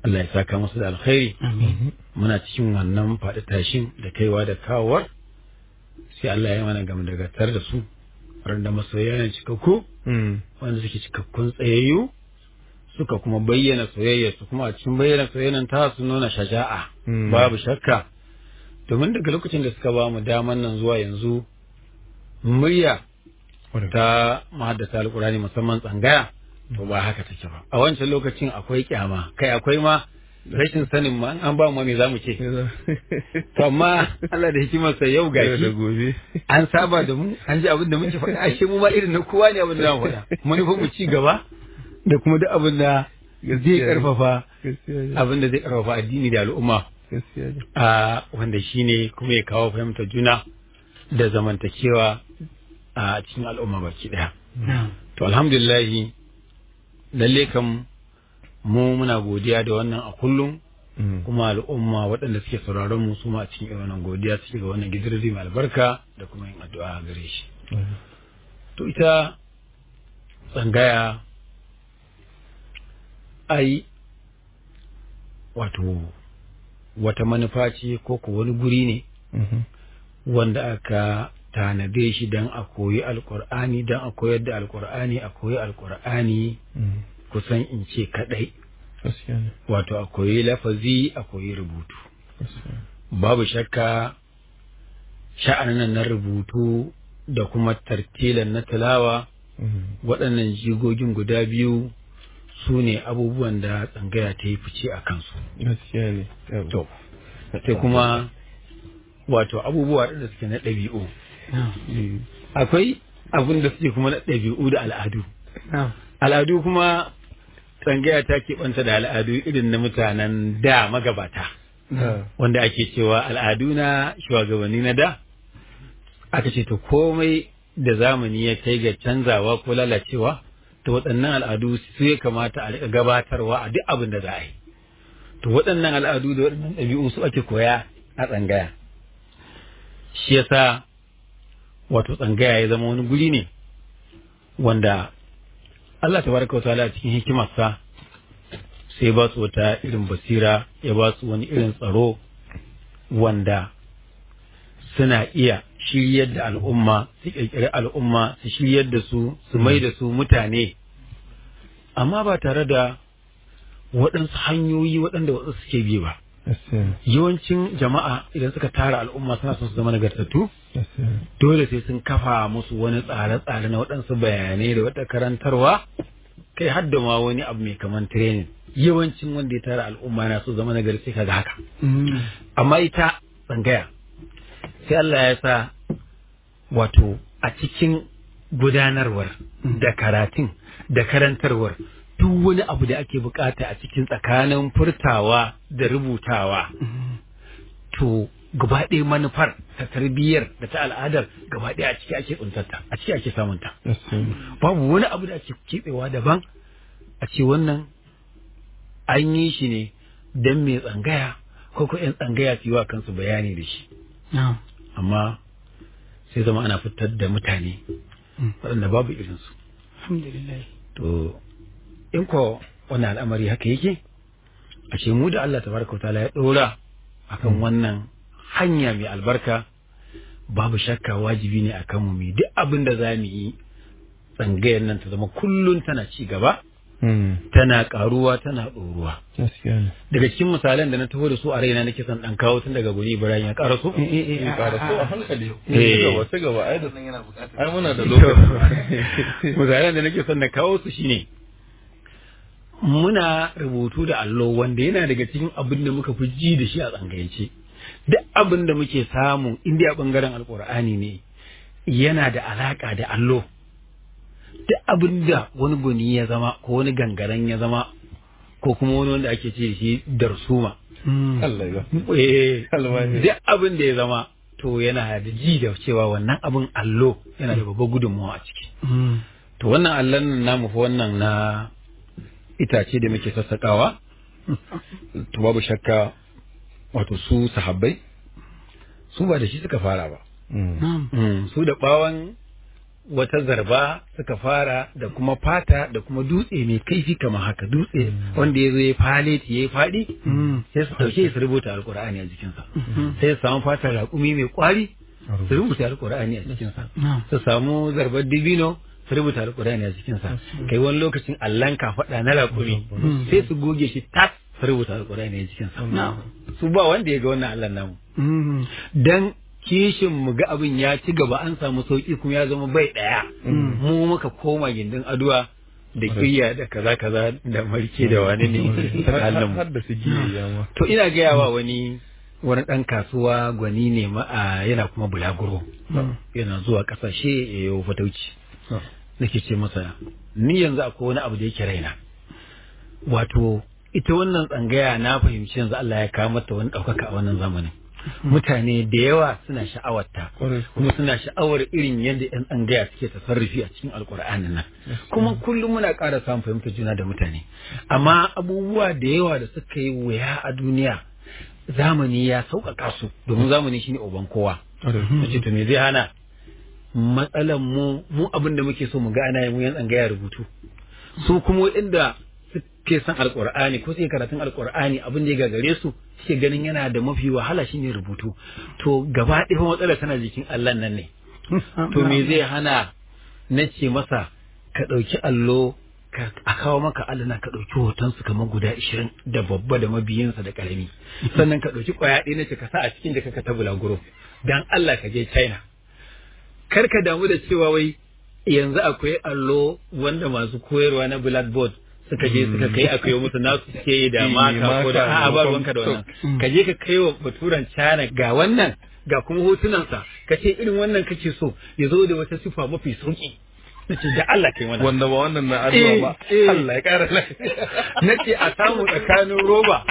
Speaker 5: Allah ya saka musu da alkhairi muna cikin wannan faɗi tashin da kaiwa da kawowar sai Allah ya mana gam dagatar da su da masoya ne cikakku
Speaker 3: Mm.
Speaker 5: wanda suke cikakkun tsayayyu suka kuma bayyana soyayyarsu kuma a cikin bayyana soyayyar ta su nuna shaja'a
Speaker 3: Mm.
Speaker 5: babu shakka domin daga lokacin da suka ba mu daman nan zuwa yanzu murya ta mahaddata alkurani musamman tsangaya to ba haka take ba a wancan lokacin akwai kyama kai akwai ma rashin sanin ma an ba mu me zamu ce to amma Allah da hikimarsa yau
Speaker 3: Yau da
Speaker 5: gashi
Speaker 3: gobe.
Speaker 5: an saba da mu an ji abin da muke faɗa ashe mu ma irin na kowa ne abin da zamu faɗa manufar mu ci gaba da kuma duk abin da zai
Speaker 3: Gaskiya ne.
Speaker 5: karfafa
Speaker 3: Gaskiya ne.
Speaker 5: abin da zai karfafa addini da al'umma
Speaker 3: Gaskiya ne.
Speaker 5: a wanda shine kuma ya kawo fahimtar juna da zamantakewa a cikin al'umma baki daya to alhamdulillah lalle kam mu muna godiya da wannan a kullum
Speaker 3: Mm.
Speaker 5: kuma al'umma waɗanda suke sauraron mu su ma a cikin irin wannan godiya suke ga wannan gidirri mai albarka da kuma yin addu'a gare shi to ita tsangaya ai wato wata manufa ce ko ko wani guri ne
Speaker 3: Mhm.
Speaker 5: wanda aka tanade shi don a koyi alkur'ani don a koyar da alkur'ani a koyi alkur'ani
Speaker 3: Mm.
Speaker 5: kusan in ce kadai
Speaker 3: Gaskiya ne.
Speaker 5: wato a koyi lafazi a koyi rubutu
Speaker 3: Gaskiya ne.
Speaker 5: babu shakka sha'anin nan na rubutu da kuma tartilan na tilawa
Speaker 3: Mm.
Speaker 5: waɗannan jigogin guda biyu su ne abubuwan da tsangaya ta yi fice a kansu
Speaker 3: Gaskiya ne. Yau.
Speaker 5: to sai kuma wato abubuwa da suke na ɗabi'u
Speaker 3: Mm.
Speaker 5: akwai abin da suke kuma na ɗabi'u da al'adu al'adu kuma tsangaya ta keɓanta da al'adu irin na mutanen da magabata
Speaker 3: Ah.
Speaker 5: wanda ake cewa al'adu na shugabanni na da aka ce to komai da zamani ya kai ga canzawa ko lalacewa to waɗannan al'adu su ya kamata a riƙa gabatarwa a duk abin da za a yi to waɗannan al'adu da waɗannan ɗabi'u su ake koya a tsangaya shi yasa wato tsangaya ya zama wani guri ne wanda Allah tabaraka wa ta'ala a cikin hikimarsa sai ba su wata irin basira ya ba su wani irin tsaro wanda suna iya shiryar da al'umma su ƙirƙiri al'umma su shiryar da su su mai da su mutane amma ba tare da waɗansu hanyoyi waɗanda wasu suke bi ba
Speaker 3: Gaskiya ne.
Speaker 5: yawancin jama'a idan suka tara al'umma suna son su zama nagartattu
Speaker 3: Gaskiya ne.
Speaker 5: dole sai sun kafa musu wani tsare-tsare na waɗansu bayanai da wata karantarwa kai har da ma wani abu mai kaman training yawancin wanda ya tara al'umma na so zama nagari sai kaga haka amma ita tsangaya sai Allah ya sa wato a cikin gudanarwar da karatun da karantarwar duk wani abu da ake bukata a cikin tsakanin furtawa da rubutawa to gaba ɗaya manufar ta tarbiyyar da ta al'adar gaba ɗaya a ciki ake tsuntarta a ciki ake samunta
Speaker 3: Gaskiya ne.
Speaker 5: babu wani abu da ake keɓewa daban a ce wannan an yi shi ne don mai tsangaya ko ko 'yan tsangaya su yi wa kansu bayani da shi amma sai zama ana fitar da mutane waɗanda babu irinsu
Speaker 4: alhamdulillah
Speaker 5: to in ko wannan al'amari haka yake a ce mu da Allah tabaraka wa ta'ala ya ɗora akan wannan hanya mai albarka babu shakka wajibi ne akan mu mu duk abin da za mu yi tsangayar nan ta zama kullum tana ci gaba
Speaker 3: Mm.
Speaker 5: tana karuwa tana ɗoruwa
Speaker 3: Gaskiya ne.
Speaker 5: daga cikin misalan da na taho da su a raina nake son ɗan kawo tun daga guri Ibrahim ya ƙara so
Speaker 3: Eh, ƙara so a hankali.
Speaker 5: Eh.
Speaker 3: Ci gaba, ci gaba. Ai da ai muna da lokaci.
Speaker 5: misalan da nake son na kawo su shine muna rubutu da allo wanda yana daga cikin abin da muka fi ji da shi a tsangayance duk abin da muke samu indiya bangaren alkur'ani ne yana da alaka da allo duk abin da wani guni ya zama ko wani gangaren ya zama ko kuma wani wanda ake ce da shi darsuma
Speaker 3: Allah ya.
Speaker 5: Eh,
Speaker 3: Almahiri.
Speaker 5: duk abin da ya zama to yana da ji da cewa wannan abin allo yana da babbar gudunmawa a ciki to wannan allon nan namu fa wannan na itace da muke sassaƙawa to babu shakka wato su sahabbai su ba da shi suka fara ba
Speaker 3: Mm.
Speaker 5: Mm, su da ɓawon wata zarba suka fara da kuma fata da kuma dutse mai kaifi kamar haka dutse wanda ya zo ya faleti ya yi faɗi sai su ɗauke su rubuta alkur'ani a jikinsa sai su samu fatar raƙumi mai ƙwari su rubuta alkur'ani a jikinsa su samu zarbar dibino su rubuta alkur'ani a jikinsa kai wani lokacin allan kafaɗa na raƙumi sai su goge shi tas su rubuta alkur'ani a jikinsa su ba wanda ya ga wannan allan namu dan kishin mu ga abin ya ci gaba an samu sauki kuma ya zama bai daya mu muka koma gindin aduwa da kiyya da kaza kaza da marke da wani ne tsakanin mu
Speaker 3: har da su giye ma
Speaker 5: to ina gaya wa wani wani dan kasuwa gwani ne ma a yana kuma bulaguro yana zuwa kasashe ya yi fatauci nake ce masa ni yanzu akwai wani abu da yake raina wato ita wannan tsangaya na fahimci yanzu Allah ya kawo mata wani ɗaukaka a wannan zamanin mutane da yawa suna sha'awarta kuma suna sha'awar irin yadda 'yan tsangaya suke tasarrufi a cikin alkur'anin nan kuma kullum muna ƙara samun fahimtar juna da mutane amma abubuwa da yawa da suka yi wuya a duniya zamani ya sauƙaƙa su domin zamani shine uban kowa nace to me zai hana matsalan mu mu abin da muke so mu ga ana yi mu yan tsangaya rubutu su kuma inda suke son alkur'ani ko suke karatun alkur'ani abin da ya gagare su suke ganin yana da mafi wahala shine rubutu to gaba ɗaya matsalar tana jikin Allah nan ne to me zai hana na ce masa ka ɗauki allo ka a kawo maka allana ka ɗauki hoton su kamar guda ishirin da babba da mabiyinsa da ƙarami sannan ka ɗauki ƙwaya ɗaya na ce ka sa a cikin da ka ta bulaguro dan Allah ka je China kar ka damu da cewa wai yanzu akwai allo wanda masu koyarwa na blackboard suka je suka kai aka yi musu nasu suke yi da maka ko da a'a ba ruwanka da wannan ka je ka kai wa baturan China ga wannan ga kuma hotunansa ka ce irin wannan kake so ya zo da wata sifa mafi sauki nace da Allah kai wannan
Speaker 3: wanda ba wannan na addu'a ba
Speaker 5: Eh, eh.
Speaker 3: Allah ya kara lafiya
Speaker 5: nace a samu tsakanin roba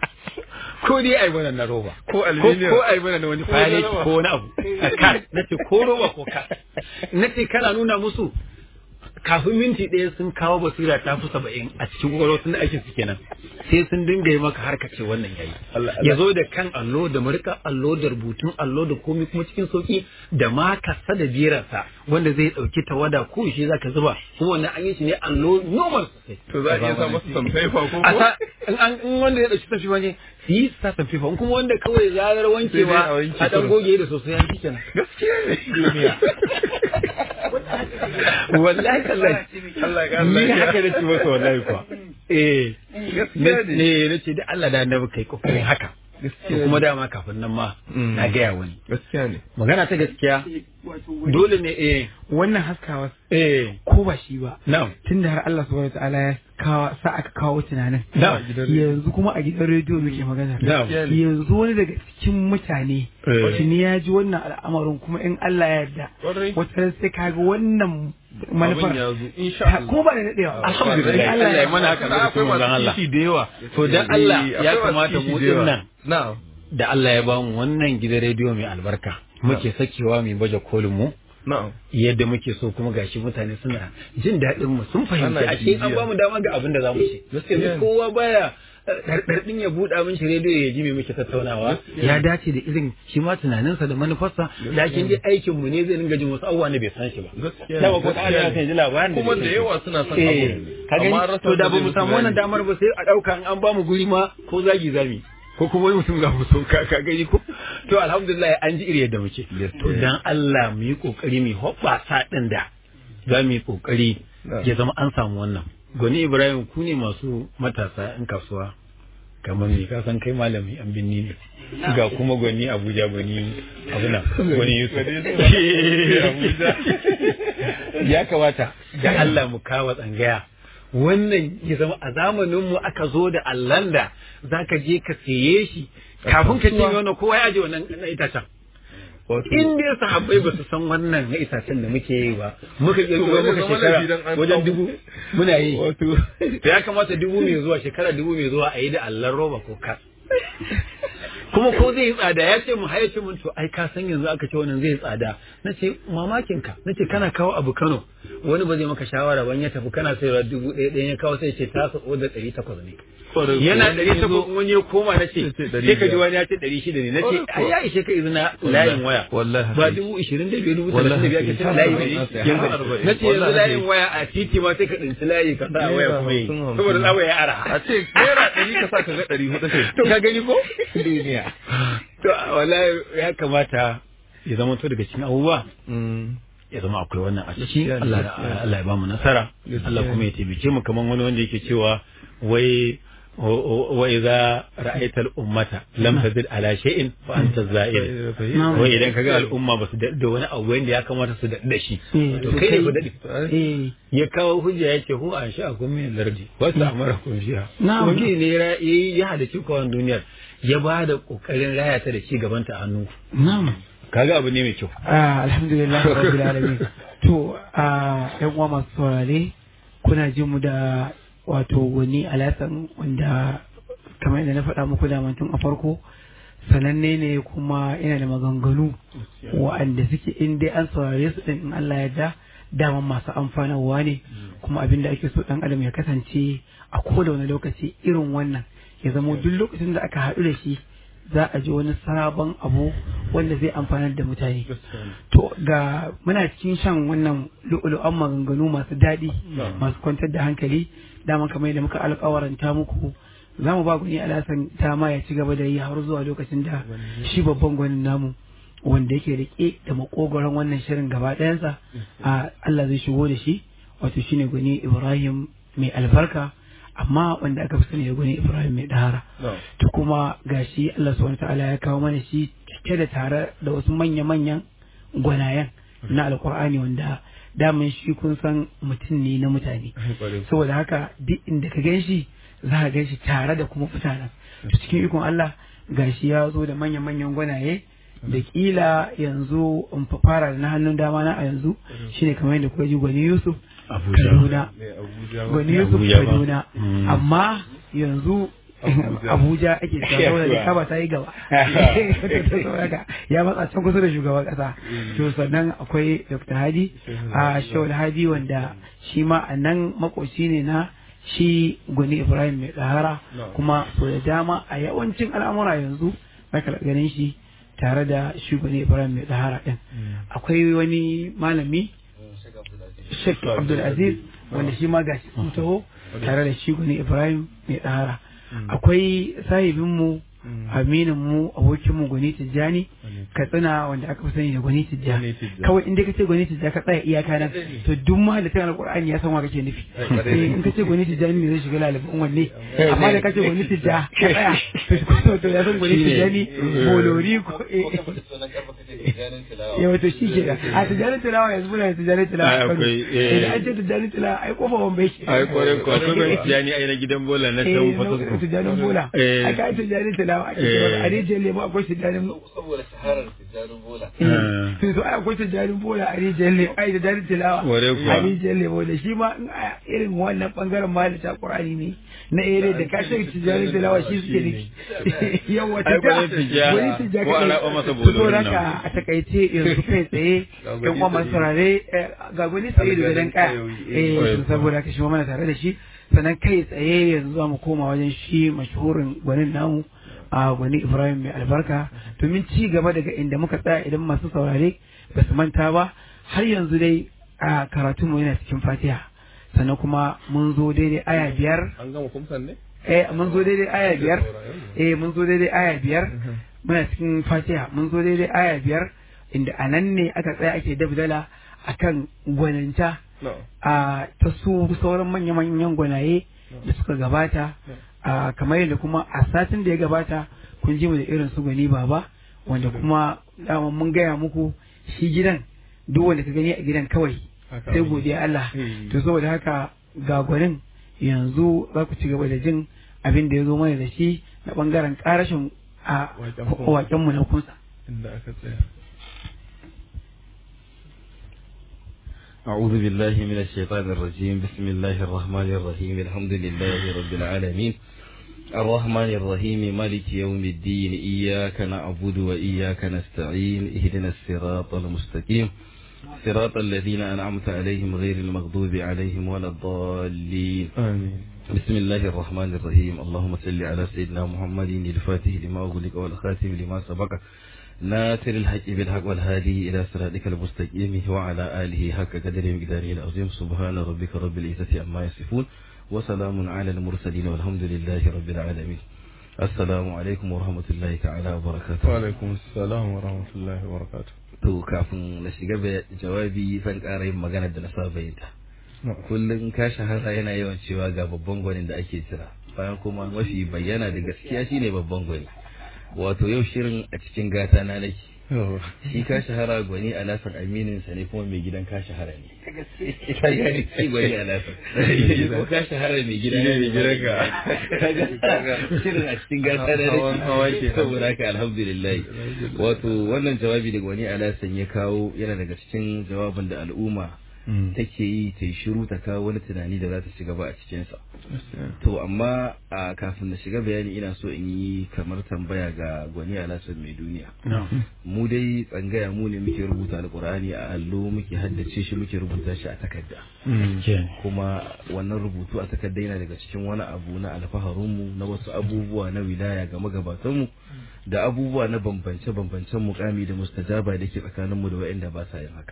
Speaker 5: ko dai ai wannan na roba
Speaker 3: Ko aluminium.
Speaker 5: ko ai mana wani
Speaker 3: Ko
Speaker 5: fale
Speaker 3: na roba.
Speaker 5: ko wani abu a kan nace ko roba ko ka nace kana nuna musu kafin minti ɗaya sun kawo basira ta fi saba'in a cikin kwakwalwar da ake su kenan sai sun dinga yi maka harka ce wannan yayi
Speaker 3: Allah-
Speaker 5: ya zo da kan allo da marika allo da rubutun allo da komai kuma cikin sauki da ma kasa da biransa wanda zai ɗauki tawada ko shi zaka zuba kuma wannan an yi shi ne allo normal sosai
Speaker 3: to za a iya sa masa samfaifa ko
Speaker 5: a
Speaker 3: ko
Speaker 5: sa in an in wanda ya dauki tafi wani su yi sa tafi fa in kuma wanda kawai zarar wankewa
Speaker 3: Sai dai a wanke
Speaker 5: a dan
Speaker 3: kurum.
Speaker 5: goge da sosai an kike nan
Speaker 3: gaskiya ne duniya
Speaker 5: wallahi kallahi
Speaker 3: Allah ya kara
Speaker 5: ni
Speaker 3: lafiya
Speaker 5: haka da ci masa wallahi kuwa eh
Speaker 3: Gaskiya ne.
Speaker 5: ne na ce da Allah da annabi kai kokarin haka
Speaker 3: Gaskiya
Speaker 5: kuma dama kafin nan ma
Speaker 3: Mm.
Speaker 5: na gaya wani
Speaker 3: gaskiya ne
Speaker 5: magana ta gaskiya dole ne eh
Speaker 4: wannan haskawa
Speaker 5: eh
Speaker 4: ko ba shi ba
Speaker 5: na'am
Speaker 4: tunda har Allah subhanahu wataala ya kawo sa aka kawo tunanin
Speaker 5: na'am
Speaker 4: yanzu kuma a gidan rediyo muke magana
Speaker 5: na'am
Speaker 4: yanzu wani daga cikin mutane
Speaker 5: Eh.
Speaker 4: tuni ya ji wannan al'amarin kuma in Allah ya yarda
Speaker 3: Kwarai.
Speaker 4: wata sai kaga wannan manufar
Speaker 3: abin ya zo insha
Speaker 4: ta-
Speaker 3: Allah
Speaker 4: kuma ba da daɗewa
Speaker 5: Alhamdulillah, Allah ya mana haka
Speaker 3: Kana
Speaker 5: da
Speaker 3: akwai
Speaker 5: manzon
Speaker 3: masu
Speaker 5: Allah.
Speaker 3: kishi da yawa
Speaker 5: To dan Allah
Speaker 3: Eh,
Speaker 5: ya
Speaker 3: akwai masu
Speaker 5: kamata
Speaker 3: kishi
Speaker 5: mu
Speaker 3: da yawa.
Speaker 5: dinnan
Speaker 3: na'am
Speaker 5: da Allah ya bamu wannan gidan rediyo mai albarka muke sakewa mai baje kolin mu
Speaker 3: na'am
Speaker 5: yadda muke so kuma gashi mutane suna jin daɗin mu sun fahimci
Speaker 3: Ana
Speaker 5: ashe an
Speaker 3: bibiya.
Speaker 5: bamu dama ga abin da zamu ce
Speaker 3: Gaskiya ne.
Speaker 5: yanzu kowa baya ɗarɗarɗin ya buɗa min shi rediyo ya ji me muke tattaunawa ya dace da irin shi ma tunaninsa da manufarsa lakin dai aikin mu ne zai dinga jin wasu abubuwa ne bai san shi ba
Speaker 3: Gaskiya ne,
Speaker 5: dama ko ta
Speaker 3: gaskiya
Speaker 5: ana
Speaker 3: ne.
Speaker 5: kan ji labarin da
Speaker 3: kuma
Speaker 5: bai
Speaker 3: da
Speaker 5: san shi
Speaker 3: yawa
Speaker 5: ba.
Speaker 3: suna son
Speaker 5: Eh,
Speaker 3: abu
Speaker 5: ka gani
Speaker 3: amma rasa
Speaker 5: to da
Speaker 3: wanda
Speaker 5: ba
Speaker 3: zai
Speaker 5: mu
Speaker 3: musu
Speaker 5: samu wannan
Speaker 3: bayani.
Speaker 5: damar ba sai a ɗauka in an ba mu guri ma ko zagi zami ko kuma wani mutum za mu so ka ka gani ko to alhamdulillah an ji iri yadda muke to dan Allah mu yi kokari mu hoɓɓasa ɗin da za mu yi kokari ya zama an samu wannan gwani Ibrahim ku ne masu matasa in kasuwa kamar me ka san kai malami an binni ne ga kuma gwani Abuja gwani abuna gwani Yusuf ya kamata da Allah mu kawo tsangaya wannan ya zama a zamanin mu aka zo da allan da zaka je ka siye shi kafin ka ce wannan kowa ya aje wannan na itacen in dai sahabbai ba su san wannan na itacen da muke yi ba muka iya zuwa muka
Speaker 3: zama
Speaker 5: shekara
Speaker 3: laifi dan an
Speaker 5: wajen
Speaker 3: samu.
Speaker 5: dubu muna yi
Speaker 3: wato
Speaker 5: da ya kamata dubu mai zuwa shekara dubu mai zuwa a yi da allan roba ko ka kuma ko zai yi tsada ya ce mu haya ce mun to ai ka san yanzu aka ce wannan zai yi tsada na ce mamakin ka na ce kana kawo abu Kano wani ba zai maka shawara ban ya tafi kana sayarwa dubu ɗaya ɗaya ya kawo sai ce ta sa da ɗari takwas ne yana ɗari takwas in wani ya koma na ce sai ka ji wani ya ce ɗari shida ne na ce ai ya ishe ka izina layin waya
Speaker 3: Wallahi.
Speaker 5: ba dubu ishirin da biyar dubu talatin da biyar ka ce layi ne yanzu na ce yanzu layin waya a titi ma sai ka ɗinci layi ka sa a waya kuma yi saboda tsawo ya ara
Speaker 3: a ce naira ɗari ka sa ka ga ɗari hudu ce
Speaker 5: to ka gani ko
Speaker 2: duniya
Speaker 5: to wallahi ya kamata ya zama to daga cikin abubuwa ya zama akwai wannan a ciki Allah Allah ya ba mu nasara Allah kuma ya taimake mu kaman wani wanda yake cewa wai wa idza ra'aita al-ummata lam tazid ala shay'in fa anta za'ir wai idan kaga al'umma ba su da wani abu wanda ya kamata su da shi to kai ne ku dadi
Speaker 4: eh
Speaker 5: ya kawo hujja ya ce hu an sha kun min lardi wasu amara kun shiya
Speaker 4: Na'am.
Speaker 5: ubangiji ne ya ya halici kowan duniyar ya ba da kokarin raya ta da ci gabanta a hannu
Speaker 4: na'am
Speaker 5: kaga abu ne mai kyau
Speaker 4: Ah, alhamdulillah rabbil alamin to a yan uwa masu saurare kuna jin mu da wato wani alasan wanda kamar yadda na faɗa muku da tun a farko sananne ne kuma yana da maganganu wa'anda suke in dai an saurare su din in Allah ya da daman masu amfanarwa ne kuma abin da ake so dan adam ya kasance a koda wani lokaci irin wannan ya zamo duk lokacin da aka haɗu da shi za a ji wani sabon abu wanda zai amfanar da mutane to ga muna cikin shan wannan lu'ulu'an maganganu masu daɗi masu kwantar da hankali dama kamar yadda muka alƙawaranta muku za mu ba gwani alasan dama ya ci gaba da yi har zuwa lokacin da shi babban gwanin namu wanda yake rike da makogoron wannan shirin gaba ɗayansa a Allah zai shigo da shi wato shine gwani Ibrahim mai albarka amma wanda aka fi sani da gwani Ibrahim mai dahara to kuma gashi Allah subhanahu ta'ala ya kawo mana shi cike da tare da wasu manya-manyan gwanayen na alkur'ani wanda daman shi kun san mutum ne na mutane saboda haka duk inda ka gan shi za ka gan shi tare da kuma mutanen to cikin ikon Allah gashi ya zo da manya-manyan gwanaye da kila yanzu in fa fara da na hannun dama na a yanzu shine kamar yadda kuka ji gwani Yusuf
Speaker 5: Abuja.
Speaker 4: Kaduna gwani Yusuf
Speaker 5: Abuja ba.
Speaker 4: Kaduna
Speaker 5: Mm.
Speaker 4: amma yanzu Abuja ake cewa da kaba ta yi gaba Saboda haka ya matsa can kusa da shugaban kasa to sannan akwai Dr. Hadi a Shawul Hadi wanda shi ma a nan makoci ne na shi gwani Ibrahim mai tsahara kuma so da dama a yawancin al'amura yanzu zaka ganin shi tare da shi gwani Ibrahim mai tsahara din akwai wani malami Sheikh Abdul Aziz wanda shi ma gashi sun taho tare da shi gwani Ibrahim mai tsahara akwai sahibinmu aminin mu abokin mu gwani tijjani katsina wanda aka fi sani da gwani tijja
Speaker 3: Gwani Tijja.
Speaker 4: kawai in dai kace gwani tijja ka tsaya iyaka nan to duk mahallatan alqur'ani ya san wa kake nufi eh in kace gwani tijjani ne zai shiga lalibin wanne amma da kace gwani tijja ka tsaya to to ya san gwani tijjani bolori ko eh ya wato shi ke da a tijjani tilawa yanzu muna da tijjani tilawa
Speaker 5: Ah,
Speaker 4: a Kano.
Speaker 5: akwai, eh.
Speaker 4: Eh, da an ce tijjani tilawa ai kofa wambai ke
Speaker 5: ai kwarai ko akwai mai tijani ai na gidan bola na can fatasko
Speaker 4: tijjanin bola
Speaker 5: Eh.
Speaker 4: a ka tijjanin tilawa ake
Speaker 5: Eh.
Speaker 4: cewa a rijiyar lemo akwai tijjanin
Speaker 6: saboda shaharar tijjarin bola
Speaker 5: Ah.
Speaker 4: sun so ai akwai tijjanin bola a rijiyar lemo ai da tijjanin tilawa
Speaker 5: Ware kuwa.
Speaker 4: a rijiyar lemo da shi ma in a irin wannan bangaren ma da ta qur'ani ne na ere da ka sai tijjanin tilawa shi suke ne yawa
Speaker 5: Ai,
Speaker 4: tijja
Speaker 5: gwani tijja,
Speaker 4: gwani tijja
Speaker 5: ko a
Speaker 4: kadai.
Speaker 5: raba masa
Speaker 4: To,
Speaker 5: bolorin nan.
Speaker 4: haka a takaice yanzu kai tsaye yan uwa masu saurare eh, ga gwani tsaye da gadon kaya eh to saboda haka shi ma mana tare da shi sannan kai tsaye yanzu za mu koma wajen shi mashhurin gwanin namu a gwani Ibrahim mai albarka domin ci gaba daga inda muka tsaya idan masu saurare ba su manta ba har yanzu dai a karatunmu yana cikin fatiha sannan kuma mun zo daidai aya biyar
Speaker 3: an gama kumsan ne
Speaker 4: eh mun zo daidai aya biyar eh mun zo daidai aya biyar muna cikin fatiha mun zo daidai aya biyar inda a nan ne aka tsaya ake dabdala akan gwaninta
Speaker 3: no
Speaker 4: a ta su sauran manya-manyan gwanaye da suka gabata a kamar yadda kuma a satin da ya gabata kun ji mu da irin su gwani baba wanda kuma dama mun gaya muku shi gidan duk wanda ka gani a gidan kawai
Speaker 3: Haka
Speaker 4: sai
Speaker 3: abin
Speaker 4: godiya Allah
Speaker 3: Hmm.
Speaker 4: to saboda haka ga gwanin yanzu za ku ci gaba da jin abin da ya zo mana da shi na bangaren karashin a
Speaker 3: Waken kunsa.
Speaker 4: wakenmu na kunsa
Speaker 3: inda aka tsaya
Speaker 6: أعوذ بالله من الشيطان الرجيم بسم الله الرحمن الرحيم الحمد لله رب العالمين
Speaker 7: الرحمن الرحيم مالك يوم الدين إياك نعبد وإياك نستعين اهدنا الصراط المستقيم صراط الذين أنعمت عليهم غير المغضوب عليهم ولا الضالين
Speaker 3: آمين
Speaker 7: بسم الله الرحمن الرحيم اللهم صل على سيدنا محمد الفاتح لما أغلق والخاتم لما سبق ناصر الحق بالحق والهادي إلى صراطك المستقيم وعلى آله حق قدر مقداره العظيم سبحان ربك رب العزة عما يصفون وسلام على المرسلين والحمد لله رب العالمين السلام عليكم ورحمة الله تعالى وبركاته
Speaker 3: وعليكم السلام ورحمة الله وبركاته
Speaker 7: to kafin na shiga jawabi zan ƙara yin magana da na saba yin ta kullum ka shahara yana yawan cewa ga babban gwanin da ake jira bayan kuma mafi bayyana da gaskiya shine babban gwani wato yau shirin a cikin gata na nake shi ka shahara gwani a nasan aminin sa ne kuma mai gidan ka shahara ne ka gani shi gwani a nasan ko ka shahara mai gidan ne mai gidan ka shirin a cikin gata na nake saboda haka alhamdulillah wato wannan jawabi da gwani a nasan ya kawo yana daga cikin jawabin da al'umma take yi ta yi shiru ta kawo wani tunani da za ta shiga ba a cikinsa. To amma a kafin na shiga bayani ina so in yi kamar tambaya ga gwani alasan mai duniya. Mu dai tsangaya mu ne muke rubuta alkur'ani a allo muke haddace shi muke rubuta shi a takarda. Kuma wannan rubutu a takarda yana daga cikin wani abu na alfaharinmu na wasu abubuwa na wilaya ga magabatanmu da abubuwa na bambance-bambancen mukami da mustajaba da ke tsakaninmu da waɗanda ba sa yin haka.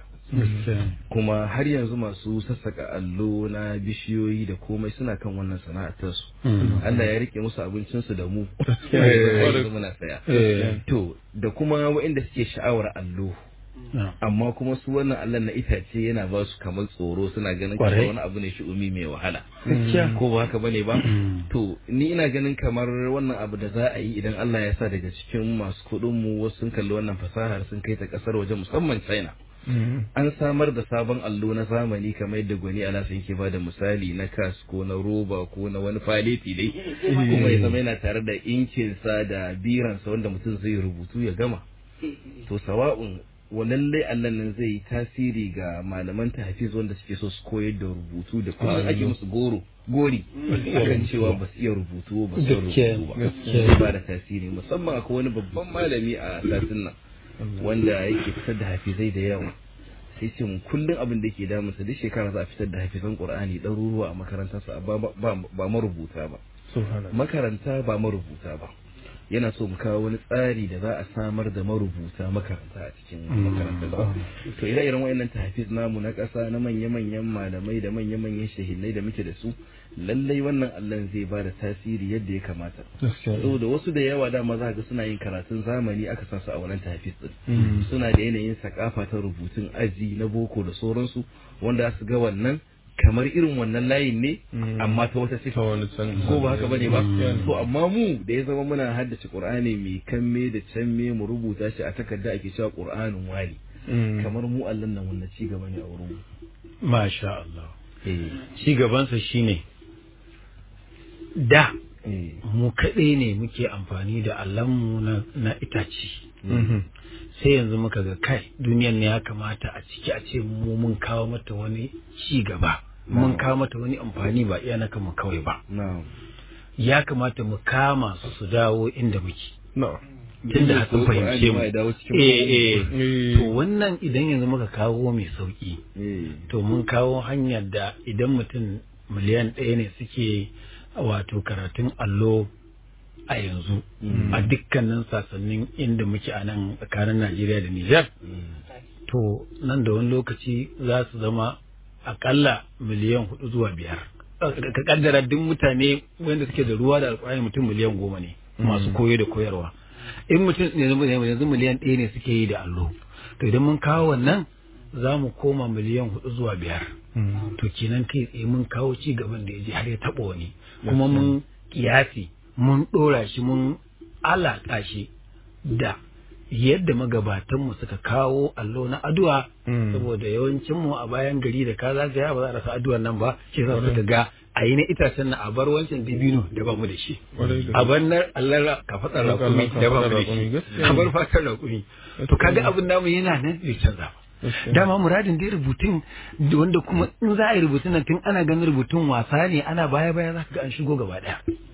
Speaker 7: kuma har yanzu masu sassaka allo na bishiyoyi da komai suna kan wannan sana'ar su Allah ya rike musu abincinsu da mu yanzu muna saya to da kuma waɗanda suke sha'awar allo amma kuma su wannan Allah na itace yana ba su kamar tsoro suna ganin kamar wani abu ne shi'umi mai wahala ko ba haka bane ba to ni ina ganin kamar wannan abu da za a yi idan Allah ya sa daga cikin masu kuɗin mu wasu sun kalli wannan fasahar sun kai ta kasar waje musamman China an samar da sabon allo na zamani kamar yadda gwani alasan ke bada misali na kas ko na roba ko na wani faleti dai kuma ya zama yana tare da inkinsa da biransa wanda mutum zai rubutu ya gama to sawa'un wannan dai allan nan zai yi tasiri ga malaman tahfiz wanda suke so su koyar da rubutu da kuma ake musu goro gori kan cewa ba su iya rubutu ba su rubutu ba ba da tasiri musamman akwai wani babban malami a satin nan wanda yake fitar da hafizai da yawa sai ce kullum abin da ke damunsa duk shekara za a fitar da hafizan qur'ani ɗaruruwa a makarantarsa ba marubuta ba makaranta ba marubuta ba yana so mu kawo wani tsari da za a samar da marubuta makaranta a cikin makarantar to ire iren wayannan tahfiz namu na ƙasa na manya-manyan malamai da manya-manyan shahidai da muke da su lallai wannan allon zai ba da tasiri yadda ya kamata saboda wasu da yawa dama za ga suna yin karatun zamani aka sa su a wannan tahfiz din suna da yanayin sakafa ta rubutun aji na boko da sauransu wanda su ga wannan kamar irin wannan layin ne amma ta wata sifa ko ba haka bane ba to amma mu da ya zama muna haddace qur'ani mai kamme da canme mu rubuta shi a takarda ake cewa qur'anin wani kamar mu Allah nan wannan ci gaba ne a wurin mu
Speaker 5: masha Allah ci gabansa shine da mu kaɗai ne muke amfani da Allahnmu na itace sai yanzu muka ga kai duniyan ne ya kamata a ciki a ce mu mun kawo mata wani ci gaba mun kawo mata wani amfani ba iya na kama kawai ba ya kamata mu kama su su dawo inda muke tunda sun fahimce mu eh eh to wannan idan yanzu muka kawo mai sauki to mun kawo hanyar da idan mutum miliyan ɗaya ne suke wato karatun allo a yanzu a dukkanin sasannin inda muke a nan tsakanin Najeriya da Nijar to nan da wani lokaci za su zama akalla miliyan hudu zuwa biyar ka kaddara duk mutane wanda suke da ruwa da alƙur'ani mutum miliyan goma ne masu koyo da koyarwa in mutum yanzu miliyan ɗaya ne suke yi da allo to idan mun kawo wannan za mu koma miliyan hudu zuwa biyar to kenan kai tsaye mun kawo ci gaban da ya je har ya taɓa wani kuma mun kiyasi mun ɗora shi mun alaƙa shi da yadda magabatanmu suka kawo allo na addu'a saboda yawancinmu a bayan gari da ka zagaya ba za a rasa addu'ar nan ba shi za su ga a yi na itacen na a bar wancan dibino da ba mu da shi a bar na Allah ka faɗa rakumi da ba mu da shi a bar fatar rakumi to kaga abin namu yana nan bai canza ba dama muradin dai rubutun wanda kuma in za a yi rubutun nan tun ana ganin rubutun wasa ne ana baya baya za ka ga an shigo gaba daya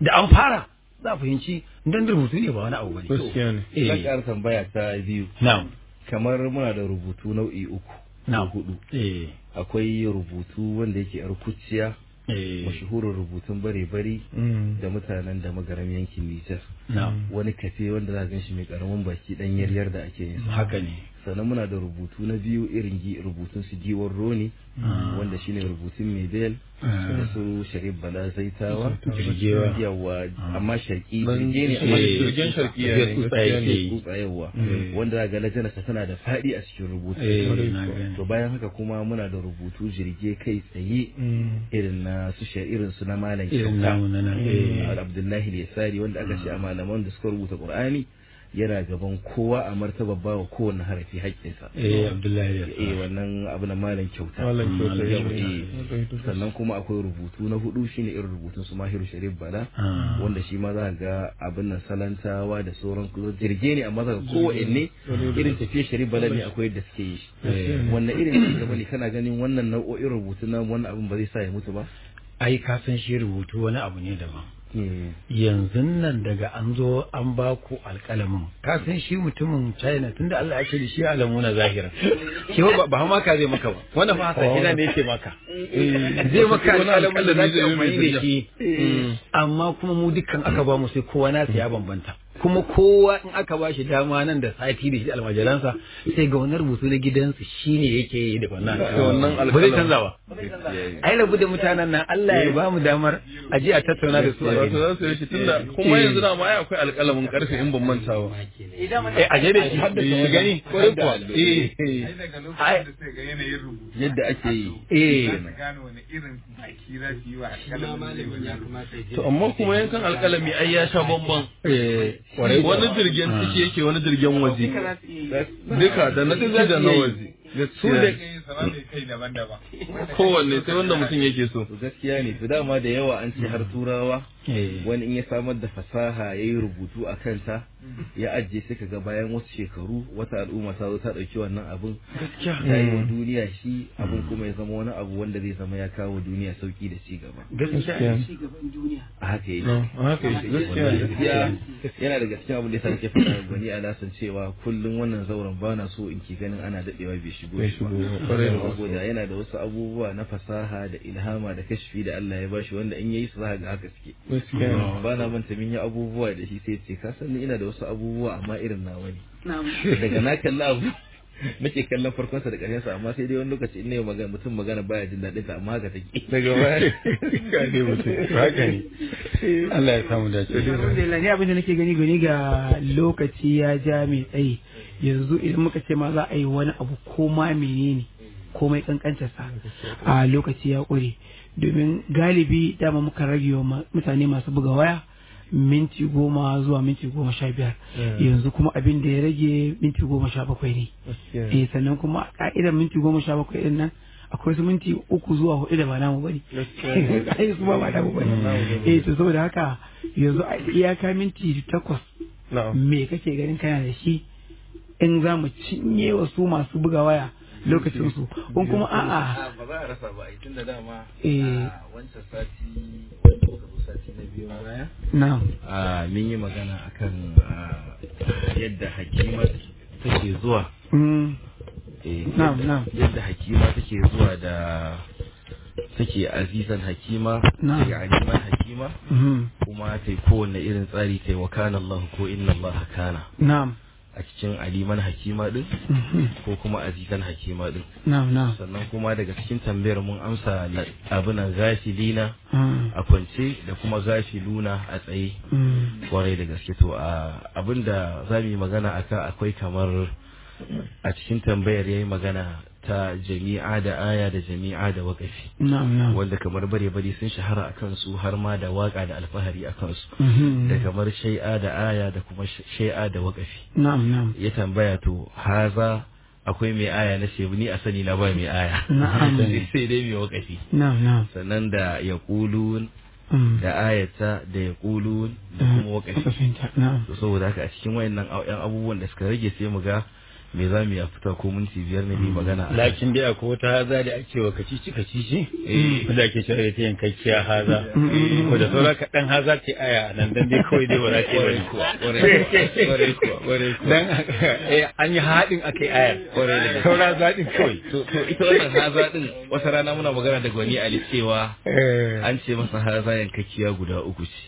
Speaker 5: da an fara za a fahimci dan rubutu ne ba wani abu bane
Speaker 3: gaskiya ne
Speaker 7: zan
Speaker 5: eh
Speaker 7: ƙara tambaya ta biyu
Speaker 5: na'am
Speaker 7: kamar muna da rubutu nau'i uku
Speaker 5: na'am
Speaker 7: hudu
Speaker 5: eh
Speaker 7: akwai rubutu wanda yake yar kuciya
Speaker 5: eh
Speaker 7: mashahurin rubutun bare-bari
Speaker 3: Mm.
Speaker 7: da mutanen da magaram yankin Nijar
Speaker 5: na'am
Speaker 7: wani kafe wanda za gan shi mai karamin baki dan yaryar da ake yin sa
Speaker 5: haka ne
Speaker 7: sannan muna da rubutu na biyu irin gi- rubutun su giwar roni wanda shine rubutun Mebel da su Sharif Bala Zaitawa
Speaker 5: Jirgewa.
Speaker 7: yawa amma sharki
Speaker 3: Dan-
Speaker 7: jirge ne amma
Speaker 5: eh,
Speaker 3: jirgin sharkiya
Speaker 5: zai
Speaker 3: ne
Speaker 5: tsutsa
Speaker 3: gaskiya
Speaker 5: yake
Speaker 3: ne
Speaker 5: yi.
Speaker 7: kutsa yawa
Speaker 5: Eh.
Speaker 7: wanda za ga lajanarsa tana da faɗi a cikin rubutu
Speaker 5: eh na gani
Speaker 7: to bayan haka kuma muna da rubutu jirge kai tsaye
Speaker 3: Mm.
Speaker 7: irin na su shar irin su na malam
Speaker 5: irin
Speaker 7: kyauta
Speaker 5: namu na nan eh
Speaker 7: Al- Abdullahi Yasari wanda aka ce a malaman da suka rubuta Qur'ani yana gaban kowa a martaba bawa kowanne harafi haƙƙinsa
Speaker 5: eh Abdullahi ya
Speaker 7: eh wannan abu na malam kyauta
Speaker 3: Malam kyauta
Speaker 7: Yau,
Speaker 3: ya
Speaker 7: eh.
Speaker 3: rubuta.
Speaker 7: sannan kuma akwai rubutu na hudu shine irin rubutun su Mahiru Sharif Bala
Speaker 5: Ah.
Speaker 7: wanda shi ma za ga abin nan salantawa da sauran jirge ne amma za ka kowanne irin tafiye Sharif Bala ne akwai yadda suke yi shi wannan irin ci gaba ne kana ganin wannan nau'o'in rubutu na wannan abin ba zai sa ya mutu ba
Speaker 5: ai ka san shi rubutu wani abu ne daban
Speaker 7: Eh,
Speaker 5: yanzu nan daga an zo an ba ku alƙalamin ka san shi mutumin china tunda Allah ya ce da shi alamu na zahira shi ba ba ma ka zai maka ba wannan fa haka ina ne yake maka zai maka alƙalamin da za ka yi amfani da shi amma kuma mu dukkan aka ba mu sai kowa na ya bambanta kuma kowa in aka ba shi dama nan da sati da shi almajiransa sai ga wani rubutu na gidansu shine yake yi da wannan
Speaker 3: wannan
Speaker 5: ba zai
Speaker 3: alƙalamin.
Speaker 5: canza ba ai rabu da mutanen nan Allah ya ba mu damar a je a tattauna da su a
Speaker 3: wato
Speaker 5: gani
Speaker 3: za su yi shi tunda kuma yanzu na ma ai akwai alƙalamin karfe in ban manta ba
Speaker 5: eh a je da shi shi gani kwarai kuwa eh
Speaker 6: daga
Speaker 5: Ai.
Speaker 6: lokacin da sai ga yanayin rubutu
Speaker 7: yadda ake yi
Speaker 5: eh
Speaker 6: za su gane wani irin baki za su yi wa alƙalamin zai wajen
Speaker 3: to amma kuma yankan alƙalami ai ya sha bamban
Speaker 5: eh kwarai kuwa.
Speaker 3: wani jirgin ciki yake wani jirgin waje duka da na ciki da na waje
Speaker 6: su da
Speaker 3: gaskiya
Speaker 6: kai sama mai kai daban-daban
Speaker 3: kowanne sai wanda mutum yake so
Speaker 7: to gaskiya ne to dama da yawa an ce har turawa
Speaker 5: eh
Speaker 7: wani in ya samar da fasaha ya yi rubutu a kanta ya ajiye sai ka ga bayan wasu shekaru wata al'umma ta zo ta ɗauki wannan abin ta yi wa duniya shi abin kuma ya zama wani abu wanda zai zama ya kawo duniya sauki da ci gaba
Speaker 5: gaskiya
Speaker 7: a haka yake
Speaker 3: haka yake gaskiya
Speaker 7: Wannan
Speaker 3: ne.
Speaker 7: gaskiya yana da gaskiya abin da ya ke faɗa gwani a lasan cewa kullum wannan zauren ba na so in ki ganin ana daɗewa bai shigo
Speaker 3: Bai
Speaker 7: shi ba.
Speaker 3: shigo ba, ƙwarai da gaske.
Speaker 7: saboda yana da wasu abubuwa na fasaha da ilhama da kashfi da Allah ya bashi wanda in yayi su za ka ga haka suke
Speaker 3: gaskiya ne.
Speaker 7: ba na manta min yi abubuwa da shi sai ce ka san ni ina da wasu abubuwa amma irin nawa ne daga na kalla abu nake kallon farkon sa da ƙarshen sa amma sai dai wani lokaci in ne magana mutum magana baya jin daɗin ta amma haka take
Speaker 3: daga baya ka ne mutum
Speaker 5: haka ne Allah ya samu dace
Speaker 4: alhamdulillah ni abin da nake gani gani ga lokaci ya ja mai tsayi yanzu idan muka ce ma za a yi wani abu ko ma menene komai kankanta sa a lokaci ya ƙure domin galibi dama muka rage wa ma- mutane masu buga waya minti goma zuwa minti goma sha biyar yanzu kuma abin da ya rage minti goma sha bakwai ne
Speaker 3: gaskiya
Speaker 4: eh sannan kuma a ka'idar minti goma sha bakwai din nan akwai su minti uku zuwa hudu da ba namu bane ai su ba ba namu bane eh to saboda haka yanzu a iyaka minti takwas
Speaker 3: na'am
Speaker 4: me kake ganin kana da shi in za mu cinye wa su masu buga waya lokacin su in kuma a'a
Speaker 7: ba za a rasa ba ai tunda dama
Speaker 4: Eh.
Speaker 7: a wancan sati wanda muka zo sati na biyu baya
Speaker 4: na'am
Speaker 7: a mun yi magana akan ah, yadda hakima take zuwa
Speaker 4: mm,
Speaker 7: eh,
Speaker 4: Na'am,
Speaker 7: yadda-
Speaker 4: na'am.
Speaker 7: yadda hakima take zuwa da take azizan hakima
Speaker 4: Na'am.
Speaker 7: take aliman hakima
Speaker 4: mhm,
Speaker 7: kuma ta yi kowanne irin tsari ta yi wa kana Allah ko inna Allah kana
Speaker 4: na'am
Speaker 7: a cikin aliman hakima din
Speaker 4: mhm,
Speaker 7: ko kuma azizan hakima din
Speaker 4: na'am na'am
Speaker 7: sannan kuma daga cikin tambayar mun amsa abinan gafilina
Speaker 4: mm,
Speaker 7: a kwance da kuma gafiluna a tsaye
Speaker 4: mm,
Speaker 7: kwarai da gaske to a abinda za mu yi magana aka akwai kamar a cikin tambayar ya yi magana ta jami'a da aya da jami'a da wakafi
Speaker 4: na'am na'am
Speaker 7: wanda kamar bare bare sun shahara a kansu har ma da waka da alfahari a kansu
Speaker 4: mhm,
Speaker 7: da kamar shai'a da aya da kuma shai'a da wakafi
Speaker 4: na'am na'am
Speaker 7: ya tambaya to haza akwai mai aya na ce ni a sani na ba mai aya
Speaker 4: Na'am.
Speaker 7: sai dai mai wakafi
Speaker 4: na'am na'am
Speaker 7: sannan da ya
Speaker 4: mm,
Speaker 7: da ayata da ya da kuma wakafi
Speaker 4: wakafinta, na'am
Speaker 7: to saboda haka a cikin wayannan au- yan abubuwan da suka rage sai mu ga me za mu ya fita ko minti biyar ne mai magana a
Speaker 5: lakin dai akwai wata haza da ake wa kacici kacici wanda ake cewa ita yankakkiya haza ko da saura kaɗan haza ce aya nan dan dai kawai dai ba za ta yi
Speaker 7: Ƙwarai kuwa, ƙwarai kuwa.
Speaker 5: dan eh, an yi haɗin akai aya
Speaker 7: Ƙwarai da gaske.
Speaker 5: saura zaɗin kawai
Speaker 7: to to ita wannan haza din wata rana muna magana da gwani ali cewa an ce masa haza yankakkiya guda uku ce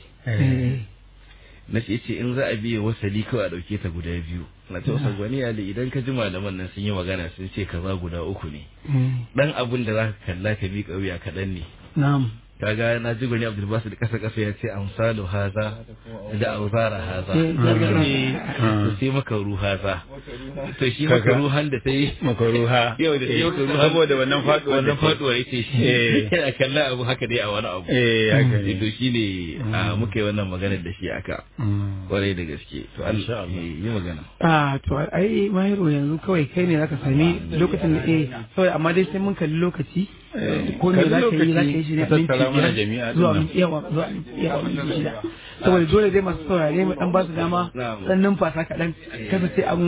Speaker 7: na ce ce in za a biye wasali kawai a ɗauke ta guda biyu na ce wasa gwani ali idan ka ji malaman nan sun yi magana sun ce kaza guda uku ne dan abun da za ka kalla ka miƙa wuya kaɗan ne
Speaker 4: na'am
Speaker 7: kaga na ji gwani abdul basit kasa kasa ya ce amsalu haza da auzara haza
Speaker 4: Eh, gargara.
Speaker 7: Eh, to sai makaru haza to shi
Speaker 5: Kaga.
Speaker 7: makaruhan da ta yi
Speaker 5: makaruha
Speaker 7: yau da yau makaruhan
Speaker 5: saboda wannan faɗuwar
Speaker 7: wannan faduwar yace shi
Speaker 5: Eh.
Speaker 7: yana kalla abu haka dai a wani abu
Speaker 5: eh haka ne
Speaker 7: to shi ne a muka yi wannan maganar da shi aka
Speaker 5: Mm.
Speaker 7: kwarai da gaske to Allah
Speaker 5: Insha Allah.
Speaker 7: eh, yi magana
Speaker 4: a to ai mahiro yanzu kawai kai ne zaka sami lokacin da eh kawai amma dai sai mun kalli lokaci ko me
Speaker 5: kalli
Speaker 4: za ka yi
Speaker 5: lokaci,
Speaker 4: za ka yi shi ne a
Speaker 5: ka
Speaker 4: minti
Speaker 5: tattara mana
Speaker 4: biyar
Speaker 5: jami'a din
Speaker 4: zuwa
Speaker 5: nan.
Speaker 4: minti yawa zuwa yawa minti shida saboda dole dai masu saurare mu dan ba su dama
Speaker 7: Na'am.
Speaker 4: dan numfasa kaɗan kasa sai an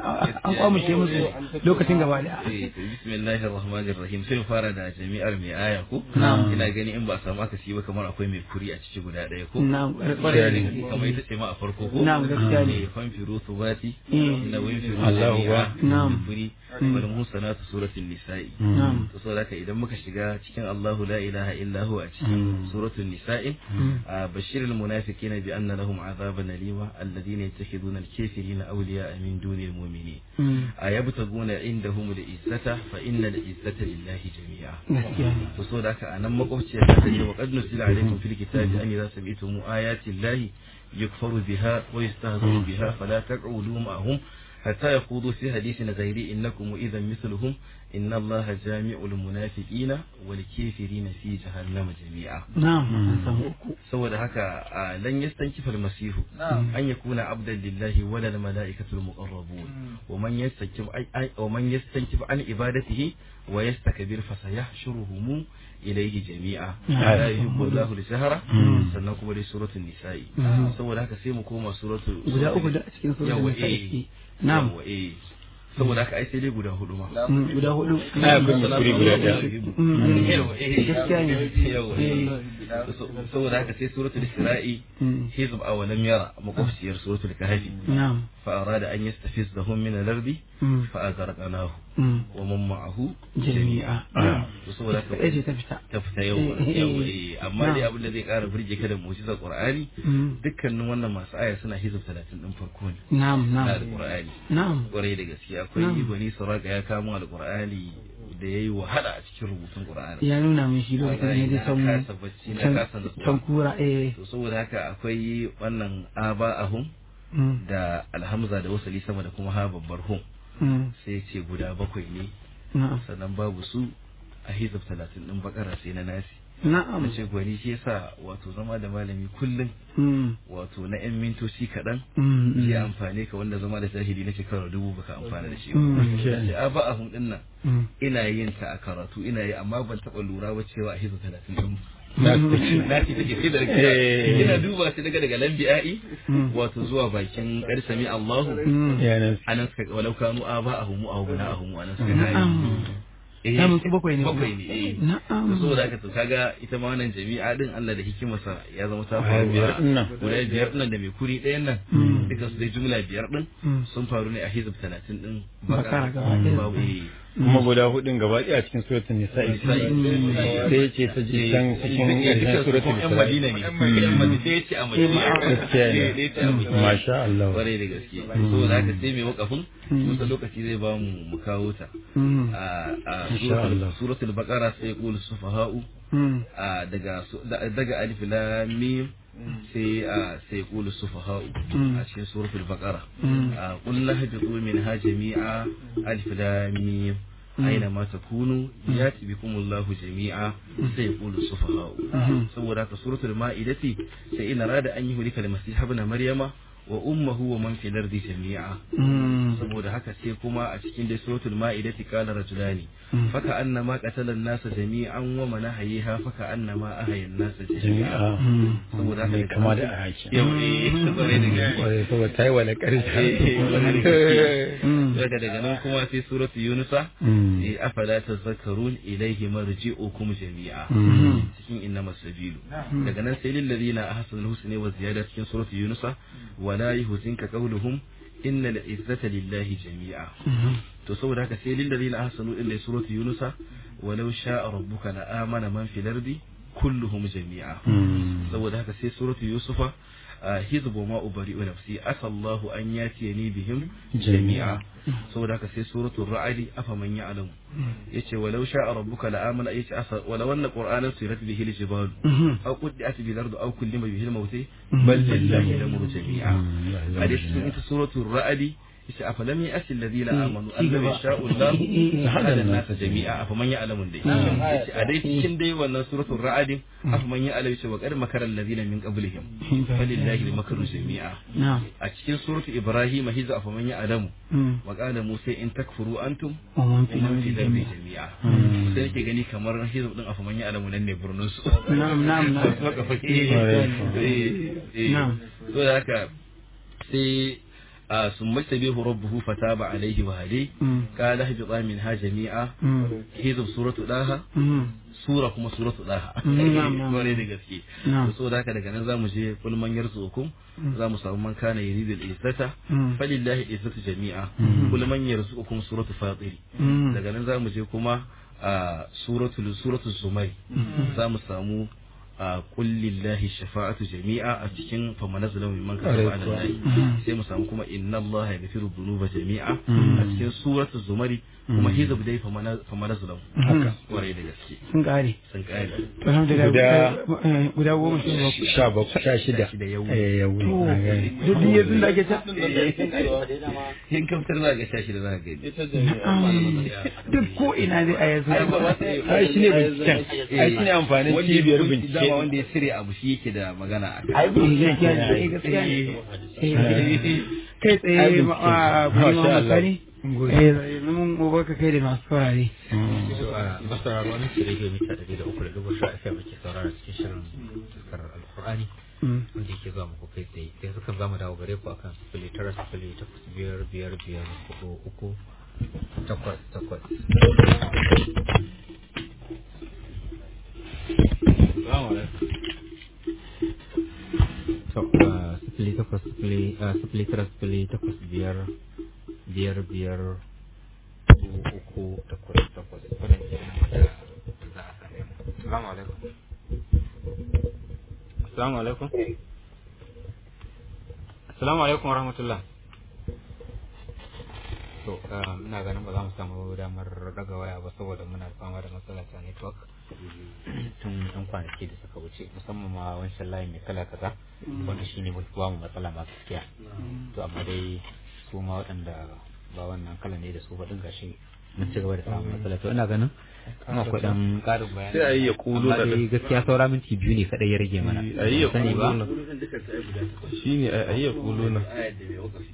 Speaker 4: an kwamushe musu lokacin gaba da
Speaker 7: Eh, to bismillahir rahmanir rahim sai mu fara da jami'ar mai aya ko
Speaker 4: Na'am.
Speaker 7: ina gani in ba a samu akasi ba kamar akwai mai kuri a ciki guda ɗaya ko
Speaker 4: Na'am,
Speaker 7: kwarai da gaske kamar ita ce ma a farko ko
Speaker 4: Na'am, gaskiya ne.
Speaker 7: Eh, fanfiru subati
Speaker 4: Mm.
Speaker 7: na winfiru
Speaker 5: Allahu
Speaker 7: jami'a
Speaker 5: Akbar.
Speaker 4: Na'am.
Speaker 7: kuri wal musanatu suratul nisa'i
Speaker 4: Na'am.
Speaker 7: to saboda haka idan muka shiga cikin Allahu la ilaha illa huwa a cikin suratul nisa'i a bashirul munafiqina bi anna lahum azaban alima alladhina yattakhiduna al-kafirina awliya'a min dunil mu'minin ayabtaguna indahum al-izzata fa innal izzata lillahi jami'a
Speaker 4: gaskiya ne
Speaker 7: to saboda haka anan makwabciyar ta ce wa qad nusila alaykum fil kitabi an idza sami'tum ayati llahi yukfaru biha wa yastahzaru biha fala taq'udu ma'ahum حتى يخوضوا في حديث غيري إنكم إذا مثلهم إن الله جامع المنافقين والكافرين في جهنم جميعا
Speaker 4: na'am an samu uku
Speaker 7: saboda haka a lan yastankifa almasihu an yakuna abdan lillahi wala almalaikatu almuqarrabun wa man yastankif ay wa man yastankif an ibadatihi wa yastakbir fa sayahshuruhum ilayhi jami'a la yuhibbu Allahu al-jahra sannan kuma dai suratul nisa'i saboda haka sai mu koma suratul
Speaker 4: guda uku da a cikin
Speaker 7: yawa
Speaker 4: suratul
Speaker 7: eh
Speaker 4: nisa'i na'am
Speaker 7: yawa eh saboda haka ai sai dai guda hudu ma
Speaker 4: Mm, guda hudu
Speaker 5: Aya kun yi kuri guda ɗaya.
Speaker 4: Mm.
Speaker 7: yawa eh
Speaker 4: gaskiya ne
Speaker 7: yawa eh saboda haka sai suratul isra'i
Speaker 4: Mm.
Speaker 7: hizb aw lam yara makwabciyar suratul kahfi
Speaker 4: na'am
Speaker 7: fa arada an yastafizahum min al-ardi
Speaker 4: Mm.
Speaker 7: fa aghraqnahu
Speaker 4: Mm.
Speaker 7: wa man ma'ahu
Speaker 4: jami'a
Speaker 7: to saboda haka
Speaker 4: kaɗai ce ta fita
Speaker 7: ta fita yau yau eh amma dai abin da zai kara burge ka da mu'jizar qur'ani
Speaker 4: Mm.
Speaker 7: dukkanin wannan masu aya suna hizb 30 din farko ne
Speaker 4: na'am
Speaker 7: na
Speaker 4: na'am
Speaker 7: alqur'ani
Speaker 4: na'am
Speaker 7: kwarai da gaske akwai
Speaker 4: Na'am.
Speaker 7: gwani saraka ya kamo alqur'ani da yayi wahala a cikin rubutun qur'ani
Speaker 4: ya nuna min shi lokacin da ya je
Speaker 7: na
Speaker 4: can
Speaker 7: kasa bacci na
Speaker 4: can
Speaker 7: kasa nutsuwa
Speaker 4: can kura eh
Speaker 7: to saboda haka akwai wannan aba'ahum
Speaker 4: Mm.
Speaker 7: da alhamza da wasali sama da kuma ha babbar hum
Speaker 4: Mm.
Speaker 7: sai ce guda bakwai ne
Speaker 4: na'am
Speaker 7: sannan babu su a hizab talatin din bakara sai na nasi
Speaker 4: na'am
Speaker 7: na ce gwani shi yasa wato zama da malami kullum
Speaker 4: Mm.
Speaker 7: wato na yan mintoci kaɗan
Speaker 4: Mm.
Speaker 7: zai amfane ka wanda zama da jahili na shekara dubu baka amfana da shi ba
Speaker 4: Mm.
Speaker 7: sai aba'ahum din nan
Speaker 4: Mm.
Speaker 7: ina yin ta a karatu ina yi amma ban taɓa lura ba cewa a hizab talatin din
Speaker 5: Na
Speaker 7: na ci take sai da
Speaker 5: Eh.
Speaker 7: ina duba shi daga daga lambi'a'i
Speaker 4: Mm.
Speaker 7: wato zuwa bakin ƙarsami Allahu
Speaker 4: Mm.
Speaker 5: yanan
Speaker 7: anan suka walau kanu aba ahumu aw bana ahumu anan suka kai
Speaker 4: na'am
Speaker 7: eh
Speaker 4: Samun su bakwai ne
Speaker 7: bakwai ne eh
Speaker 4: na'am
Speaker 7: to saboda haka to kaga ita ma wannan jami'a din Allah da hikimarsa ya zama ta
Speaker 5: Guda
Speaker 7: faru
Speaker 5: biyar
Speaker 7: a-
Speaker 5: din nan.
Speaker 7: guda biyar din nan da mai kuri ɗayan nan
Speaker 4: Mm.
Speaker 7: duka su dai jumla biyar din
Speaker 4: Mm.
Speaker 7: sun faru ne a hizb 30 din
Speaker 4: Bakara gaba ɗaya.
Speaker 7: babu eh
Speaker 5: kuma guda hudun gaba ɗaya a cikin suratul nisa'i
Speaker 7: Nisa'i.
Speaker 5: sai ce ta je can cikin ƙarshen suratul
Speaker 7: yan Madina
Speaker 5: nisa'i
Speaker 7: ne yan Madina sai ya ce a Madina
Speaker 5: gaskiya ne.
Speaker 7: Eh, ya ce a Madina.
Speaker 5: masha Allah
Speaker 7: kwarai da gaske saboda haka sai mai wakafin kusa lokaci zai ba mu mu kawo ta
Speaker 4: Mm.
Speaker 7: a a
Speaker 5: Insha Allah.
Speaker 7: suratul- suratul baqara sai qul sufaha'u
Speaker 4: Mm.
Speaker 7: a daga su- da- daga alif lam mim sai a sai qul sufaha'u
Speaker 4: Mm.
Speaker 7: a cikin suratul baqara
Speaker 4: Mm.
Speaker 7: a qul lahbitu minha jami'a alif lam mim aina ma takunu yati bikumullahu jami'a sai qul sufaha'u
Speaker 4: Mhm.
Speaker 7: saboda haka suratul ma'idati sai ina rada an yi hulika da masih ibn maryama wa ummuhu wa man fil ardi jami'a saboda haka sai kuma a cikin dai suratul ma'idati qala rajulani faka annama qatala an-nasa jami'an wa man ahyiha faka annama ahya an-nasa jami'a saboda haka
Speaker 5: Mai kama da ahaki.
Speaker 7: yau eh saboda daga
Speaker 5: Kwarai, saboda ta yi wa na ƙarshe.
Speaker 7: daga daga nan kuma sai suratul yunusa eh afala tazakkarun ilayhi marji'ukum jami'a cikin innamas sabilu daga nan sai lil ladina ahsanul husna wa ziyada cikin suratul yunusa wala yuhzinka qawluhum innal izzata lillahi jami'a to saboda haka sai lil ladina ahsanu illa suratul yunusa walau sha'a rabbuka la amana man fil ardi kulluhum jami'a saboda haka sai suratul yusufa hizbu ma ubari'u nafsi asallahu an yatiyani bihim jami'a saboda haka sai suratul ra'd afa man ya'lamu yace walau sha'a rabbuka la amana yace asa walau anna qur'anan surat bihi al-jibal aw quddat bil ardi aw kullima bihi al-maut bal lillahi al-amru jami'a hadith cikin ita suratul ra'd yace afa lam ya'ti alladhina amanu an law yasha'u Allah hada an-nas jami'a afa man ya'lamu dai yace a dai cikin dai wannan suratul ra'd afa man ya'lamu yace wa qad makara alladhina min qablihim falillahi al-makru jami'a
Speaker 4: na'am
Speaker 7: a cikin suratul ibrahim hiza afa man ya'lamu wa qala musa in takfuru antum
Speaker 4: wa man
Speaker 7: wa
Speaker 4: fil
Speaker 7: man
Speaker 4: ardi
Speaker 7: fi dharbi
Speaker 4: jami'a
Speaker 7: jami'a sai yake gani kamar hizb din afa man ya'lamu nan ne burnin su
Speaker 4: na'am na'am na'am
Speaker 7: Maka fake. Eh, eh.
Speaker 4: Na'am.
Speaker 7: so da haka sai a sun mastabihu rabbuhu fataba alaihi wa hadi
Speaker 4: Mm.
Speaker 7: qala ihbita minha jami'a
Speaker 4: Mm.
Speaker 7: hizb suratu daha
Speaker 4: Mm.
Speaker 7: sura kuma suratu daha
Speaker 4: Mm, na'am, na'am.
Speaker 7: Kwarai da gaske
Speaker 4: Na'am.
Speaker 7: so da haka daga nan zamu je kul man yarzuqukum zamu samu man kana yuridu al-izzata
Speaker 4: Mm.
Speaker 7: falillahi al-izzatu jami'a kul man yarzuqukum suratu fatir
Speaker 4: Mm.
Speaker 7: daga nan zamu je kuma a suratul suratul zumar zamu samu a kullillahi shafa'atu jami'a a cikin famanazzalu mimman kasaba ala lahi sai mu samu kuma inna allaha yaghfiru dhunuba jami'a a cikin suratul zumari kuma hizb dai famanazzalu haka kwarai da gaske
Speaker 4: sun kare
Speaker 7: sun kare
Speaker 4: to alhamdulillah
Speaker 5: Guda-
Speaker 4: eh, guda goma sha bakwai
Speaker 5: Sha bakwai, sha shida.
Speaker 7: Shida yau.
Speaker 5: Eh, yau.
Speaker 4: to
Speaker 5: na gani.
Speaker 4: duk yanzu da ake ta
Speaker 7: yin kamtar za ga shashi da za ka gani
Speaker 4: duk ko ina zai a yanzu
Speaker 5: Ai, shi ne binciken. Ai, shi ne amfanin
Speaker 7: Wanda ya
Speaker 5: cibiyar
Speaker 7: hukunci
Speaker 5: bincike.
Speaker 7: dama wanda ya cire abu shi yake da magana a kai
Speaker 4: ai gaskiya ne eh, gaskiya ne Eh, kai tsaye ma a kuma
Speaker 5: Masha Allah.
Speaker 4: misali eh yanzu mun gobe ka kai da masu saurare
Speaker 2: masauraro wani ce rediyo mita ɗari da uku da dubu sha FM ke saurara cikin shirin fuskar alkur'ani
Speaker 4: Mm.
Speaker 2: wanda yake zuwa muku kai tsaye sai suka zamu dawo gare ku akan sifili tara sifili takwas biyar biyar biyar hudu uku takwas takwas. Salamu alaikum. To, ah, sifili takwas sifili ah, sifili tara sifili takwas biyar biyar biyar hudu uku takwas takwas wannan ke nan da za a same mu. Salamu alaikum. Assalamu alaikum. Assalamu alaikum warahmatullah. To, um, ina ganin ba za mu samu damar daga waya ba saboda muna fama da matsala ta network tun ɗan kwanaki da suka wuce musamman ma wancan layin mai kala kaza wanda shi ne ba mu matsala masu gaskiya. To, amma dai su ma waɗanda ba wannan kala ne da su ba ɗin gashi mun ci gaba da samun matsala. To, ina ganin kuma akwai ɗan ƙarin bayani.
Speaker 3: Sai a yi ya kulu
Speaker 2: Amma
Speaker 3: da
Speaker 2: dai gaskiya saura minti biyu ne kaɗai ya rage mana.
Speaker 3: a yi ya
Speaker 2: Sani ba?
Speaker 3: kulu na shi ne a yi ya kulu na
Speaker 7: ayat da mai wakafi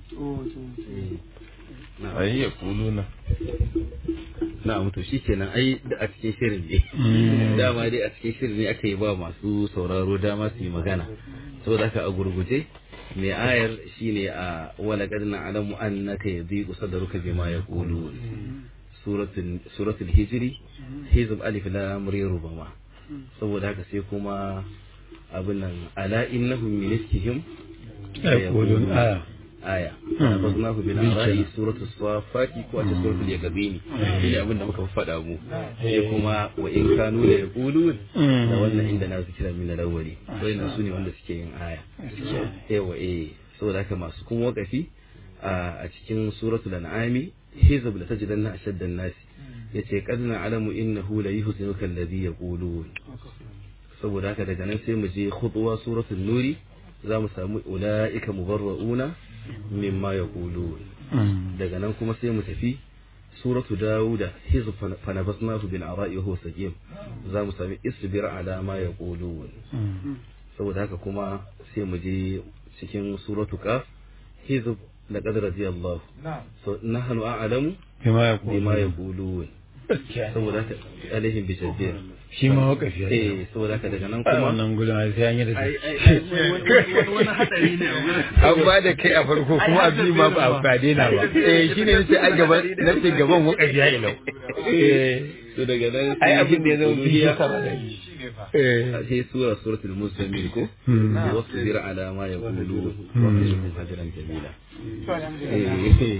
Speaker 3: a yi ya kulu na
Speaker 7: na'am to shi kenan ai da a cikin shirin ne dama dai a cikin shirin ne aka yi ba masu sauraro dama su yi magana saboda haka a gurguje mai ayar shine a wala qad na'lamu annaka yadhiqu sadruka bima yaqulu suratul suratul hijri hizb alif lam ra rubama saboda haka sai kuma abin nan ala innahum min iskihim
Speaker 5: Yaqulun, aya.
Speaker 7: aya فأخذناه بالعراء سورة الصافات كوات سورة اليقبين شيء أبن muka faɗa mu sai kuma wa in kanu la yaqulun da wannan inda na zikira min al-awwali wannan sune wanda suke yin aya yawa eh saboda haka masu kuma wakafi a cikin suratul an'ami hizb la tajidanna ashadda an-nas yace qad na'lamu innahu la yuhzinuka alladhi yaqulun saboda haka daga nan sai mu je khutwa suratul nuri za mu samu ula'ika mubarra'una mimma yaqulun daga nan kuma sai mu tafi suratu dawuda hizb fanabasnahu bil ara'i wa huwa saqim za mu sami isbir ala ma yaqulun saboda haka kuma sai mu je cikin suratu qaf hizb laqad radiyallahu so nahnu a'lamu
Speaker 5: bima ya
Speaker 7: bima yaqulun saboda haka alaihim bi tabbir
Speaker 5: shi ma wakafi ya
Speaker 7: eh saboda haka daga nan
Speaker 5: kuma
Speaker 7: kuma
Speaker 5: wannan gudun ai sai an yi da
Speaker 7: ai
Speaker 5: shi
Speaker 7: ai ai, wani wani hadari ne a wurin
Speaker 5: an ba da kai a farko kuma a bi ma ba ba daina ba eh shine nace a gaban nace gaban wakafi ya ilau eh
Speaker 7: to daga nan
Speaker 5: ai abin da ya zama
Speaker 7: uluhiyya,
Speaker 5: biya saba da eh
Speaker 7: sai sura suratul muslimin ko
Speaker 5: Hmm.
Speaker 7: wasbir ala ma yaqulun
Speaker 5: Hmm.
Speaker 7: wa qilhum hajran jamila eh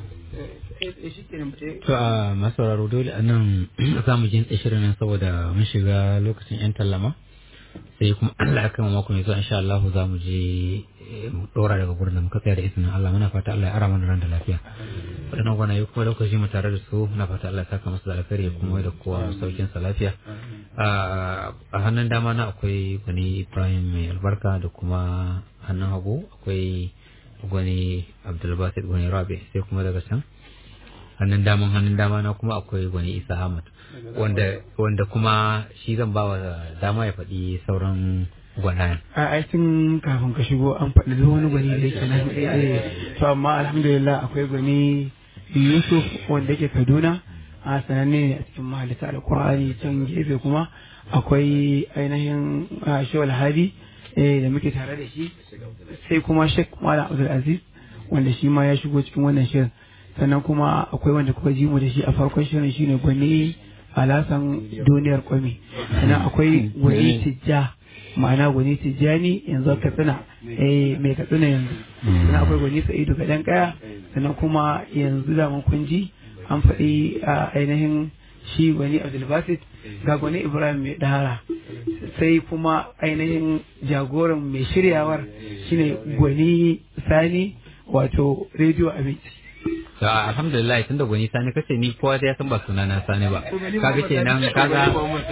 Speaker 2: To a masauraro dole a nan za mu jin shirin nan saboda mun shiga lokacin 'yan tallama sai kuma Allah ya kama mako mai zuwa insha Allah za mu je eh, mu dora daga gurin da muka tsaya da izinin Allah muna fata Allah ya ara mana ran da lafiya waɗannan gwanaye kuma lokaci mu tare da su muna fata Allah ya saka musu da alkhairi ya kuma da kowa saukin sa lafiya a a hannun dama na akwai gwani Ibrahim mai albarka da kuma hannun hagu akwai gwani Abdulbasit gwani Rabi sai kuma daga can hannun daman hannun dama na kuma akwai gwani isa ahmad wanda wanda kuma shi zan ba wa dama ya faɗi sauran gwanayen
Speaker 4: a ai tun kafin ka shigo an faɗi duk wani gwani da yake nan eh to amma alhamdulillah akwai gwani Yusuf wanda yake Kaduna a sananne ne a cikin mahalita alkur'ani can gefe kuma akwai ainihin ah, Shawal Hadi eh, da muke tare da shi sai kuma Sheikh Malam Abdul Aziz wanda shi ma ya shigo cikin wannan shirin sannan kuma akwai wanda kuka ji mu da shi a farkon shirin shine gwani alasan duniyar kwami sannan akwai gwani tijja ma'ana gwani tijjani yanzu katsina eh mai katsina yanzu sannan akwai gwani sa'idu gadan kaya sannan kuma yanzu da mun kun ji an faɗi a ainihin shi gwani abdulbasit ga gwani ibrahim mai dahara sai kuma ainihin jagoran mai shiryawar shine gwani sani wato rediyo abinci
Speaker 2: to alhamdulillah tunda gwani sani kace ni kowa ya san ba suna na sani ba kaga kenan kaga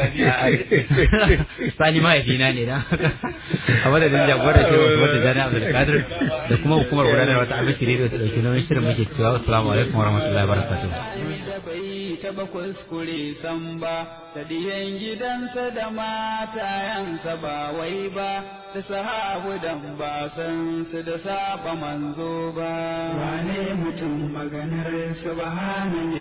Speaker 2: sani mahaifina ne dan a madadin jagorar ce wasu wata jana abdulkadir da kuma hukumar gudanarwa ta abinci rediyo ta dauki nauyin shirin muke cewa assalamu alaikum warahmatullahi wabarakatuh
Speaker 1: da bai taba kuskure san ba da diyan gidansa da matayansa ba wai ba da sahabu dan ba san su da saba manzo ba wane mutum maganar subhanahu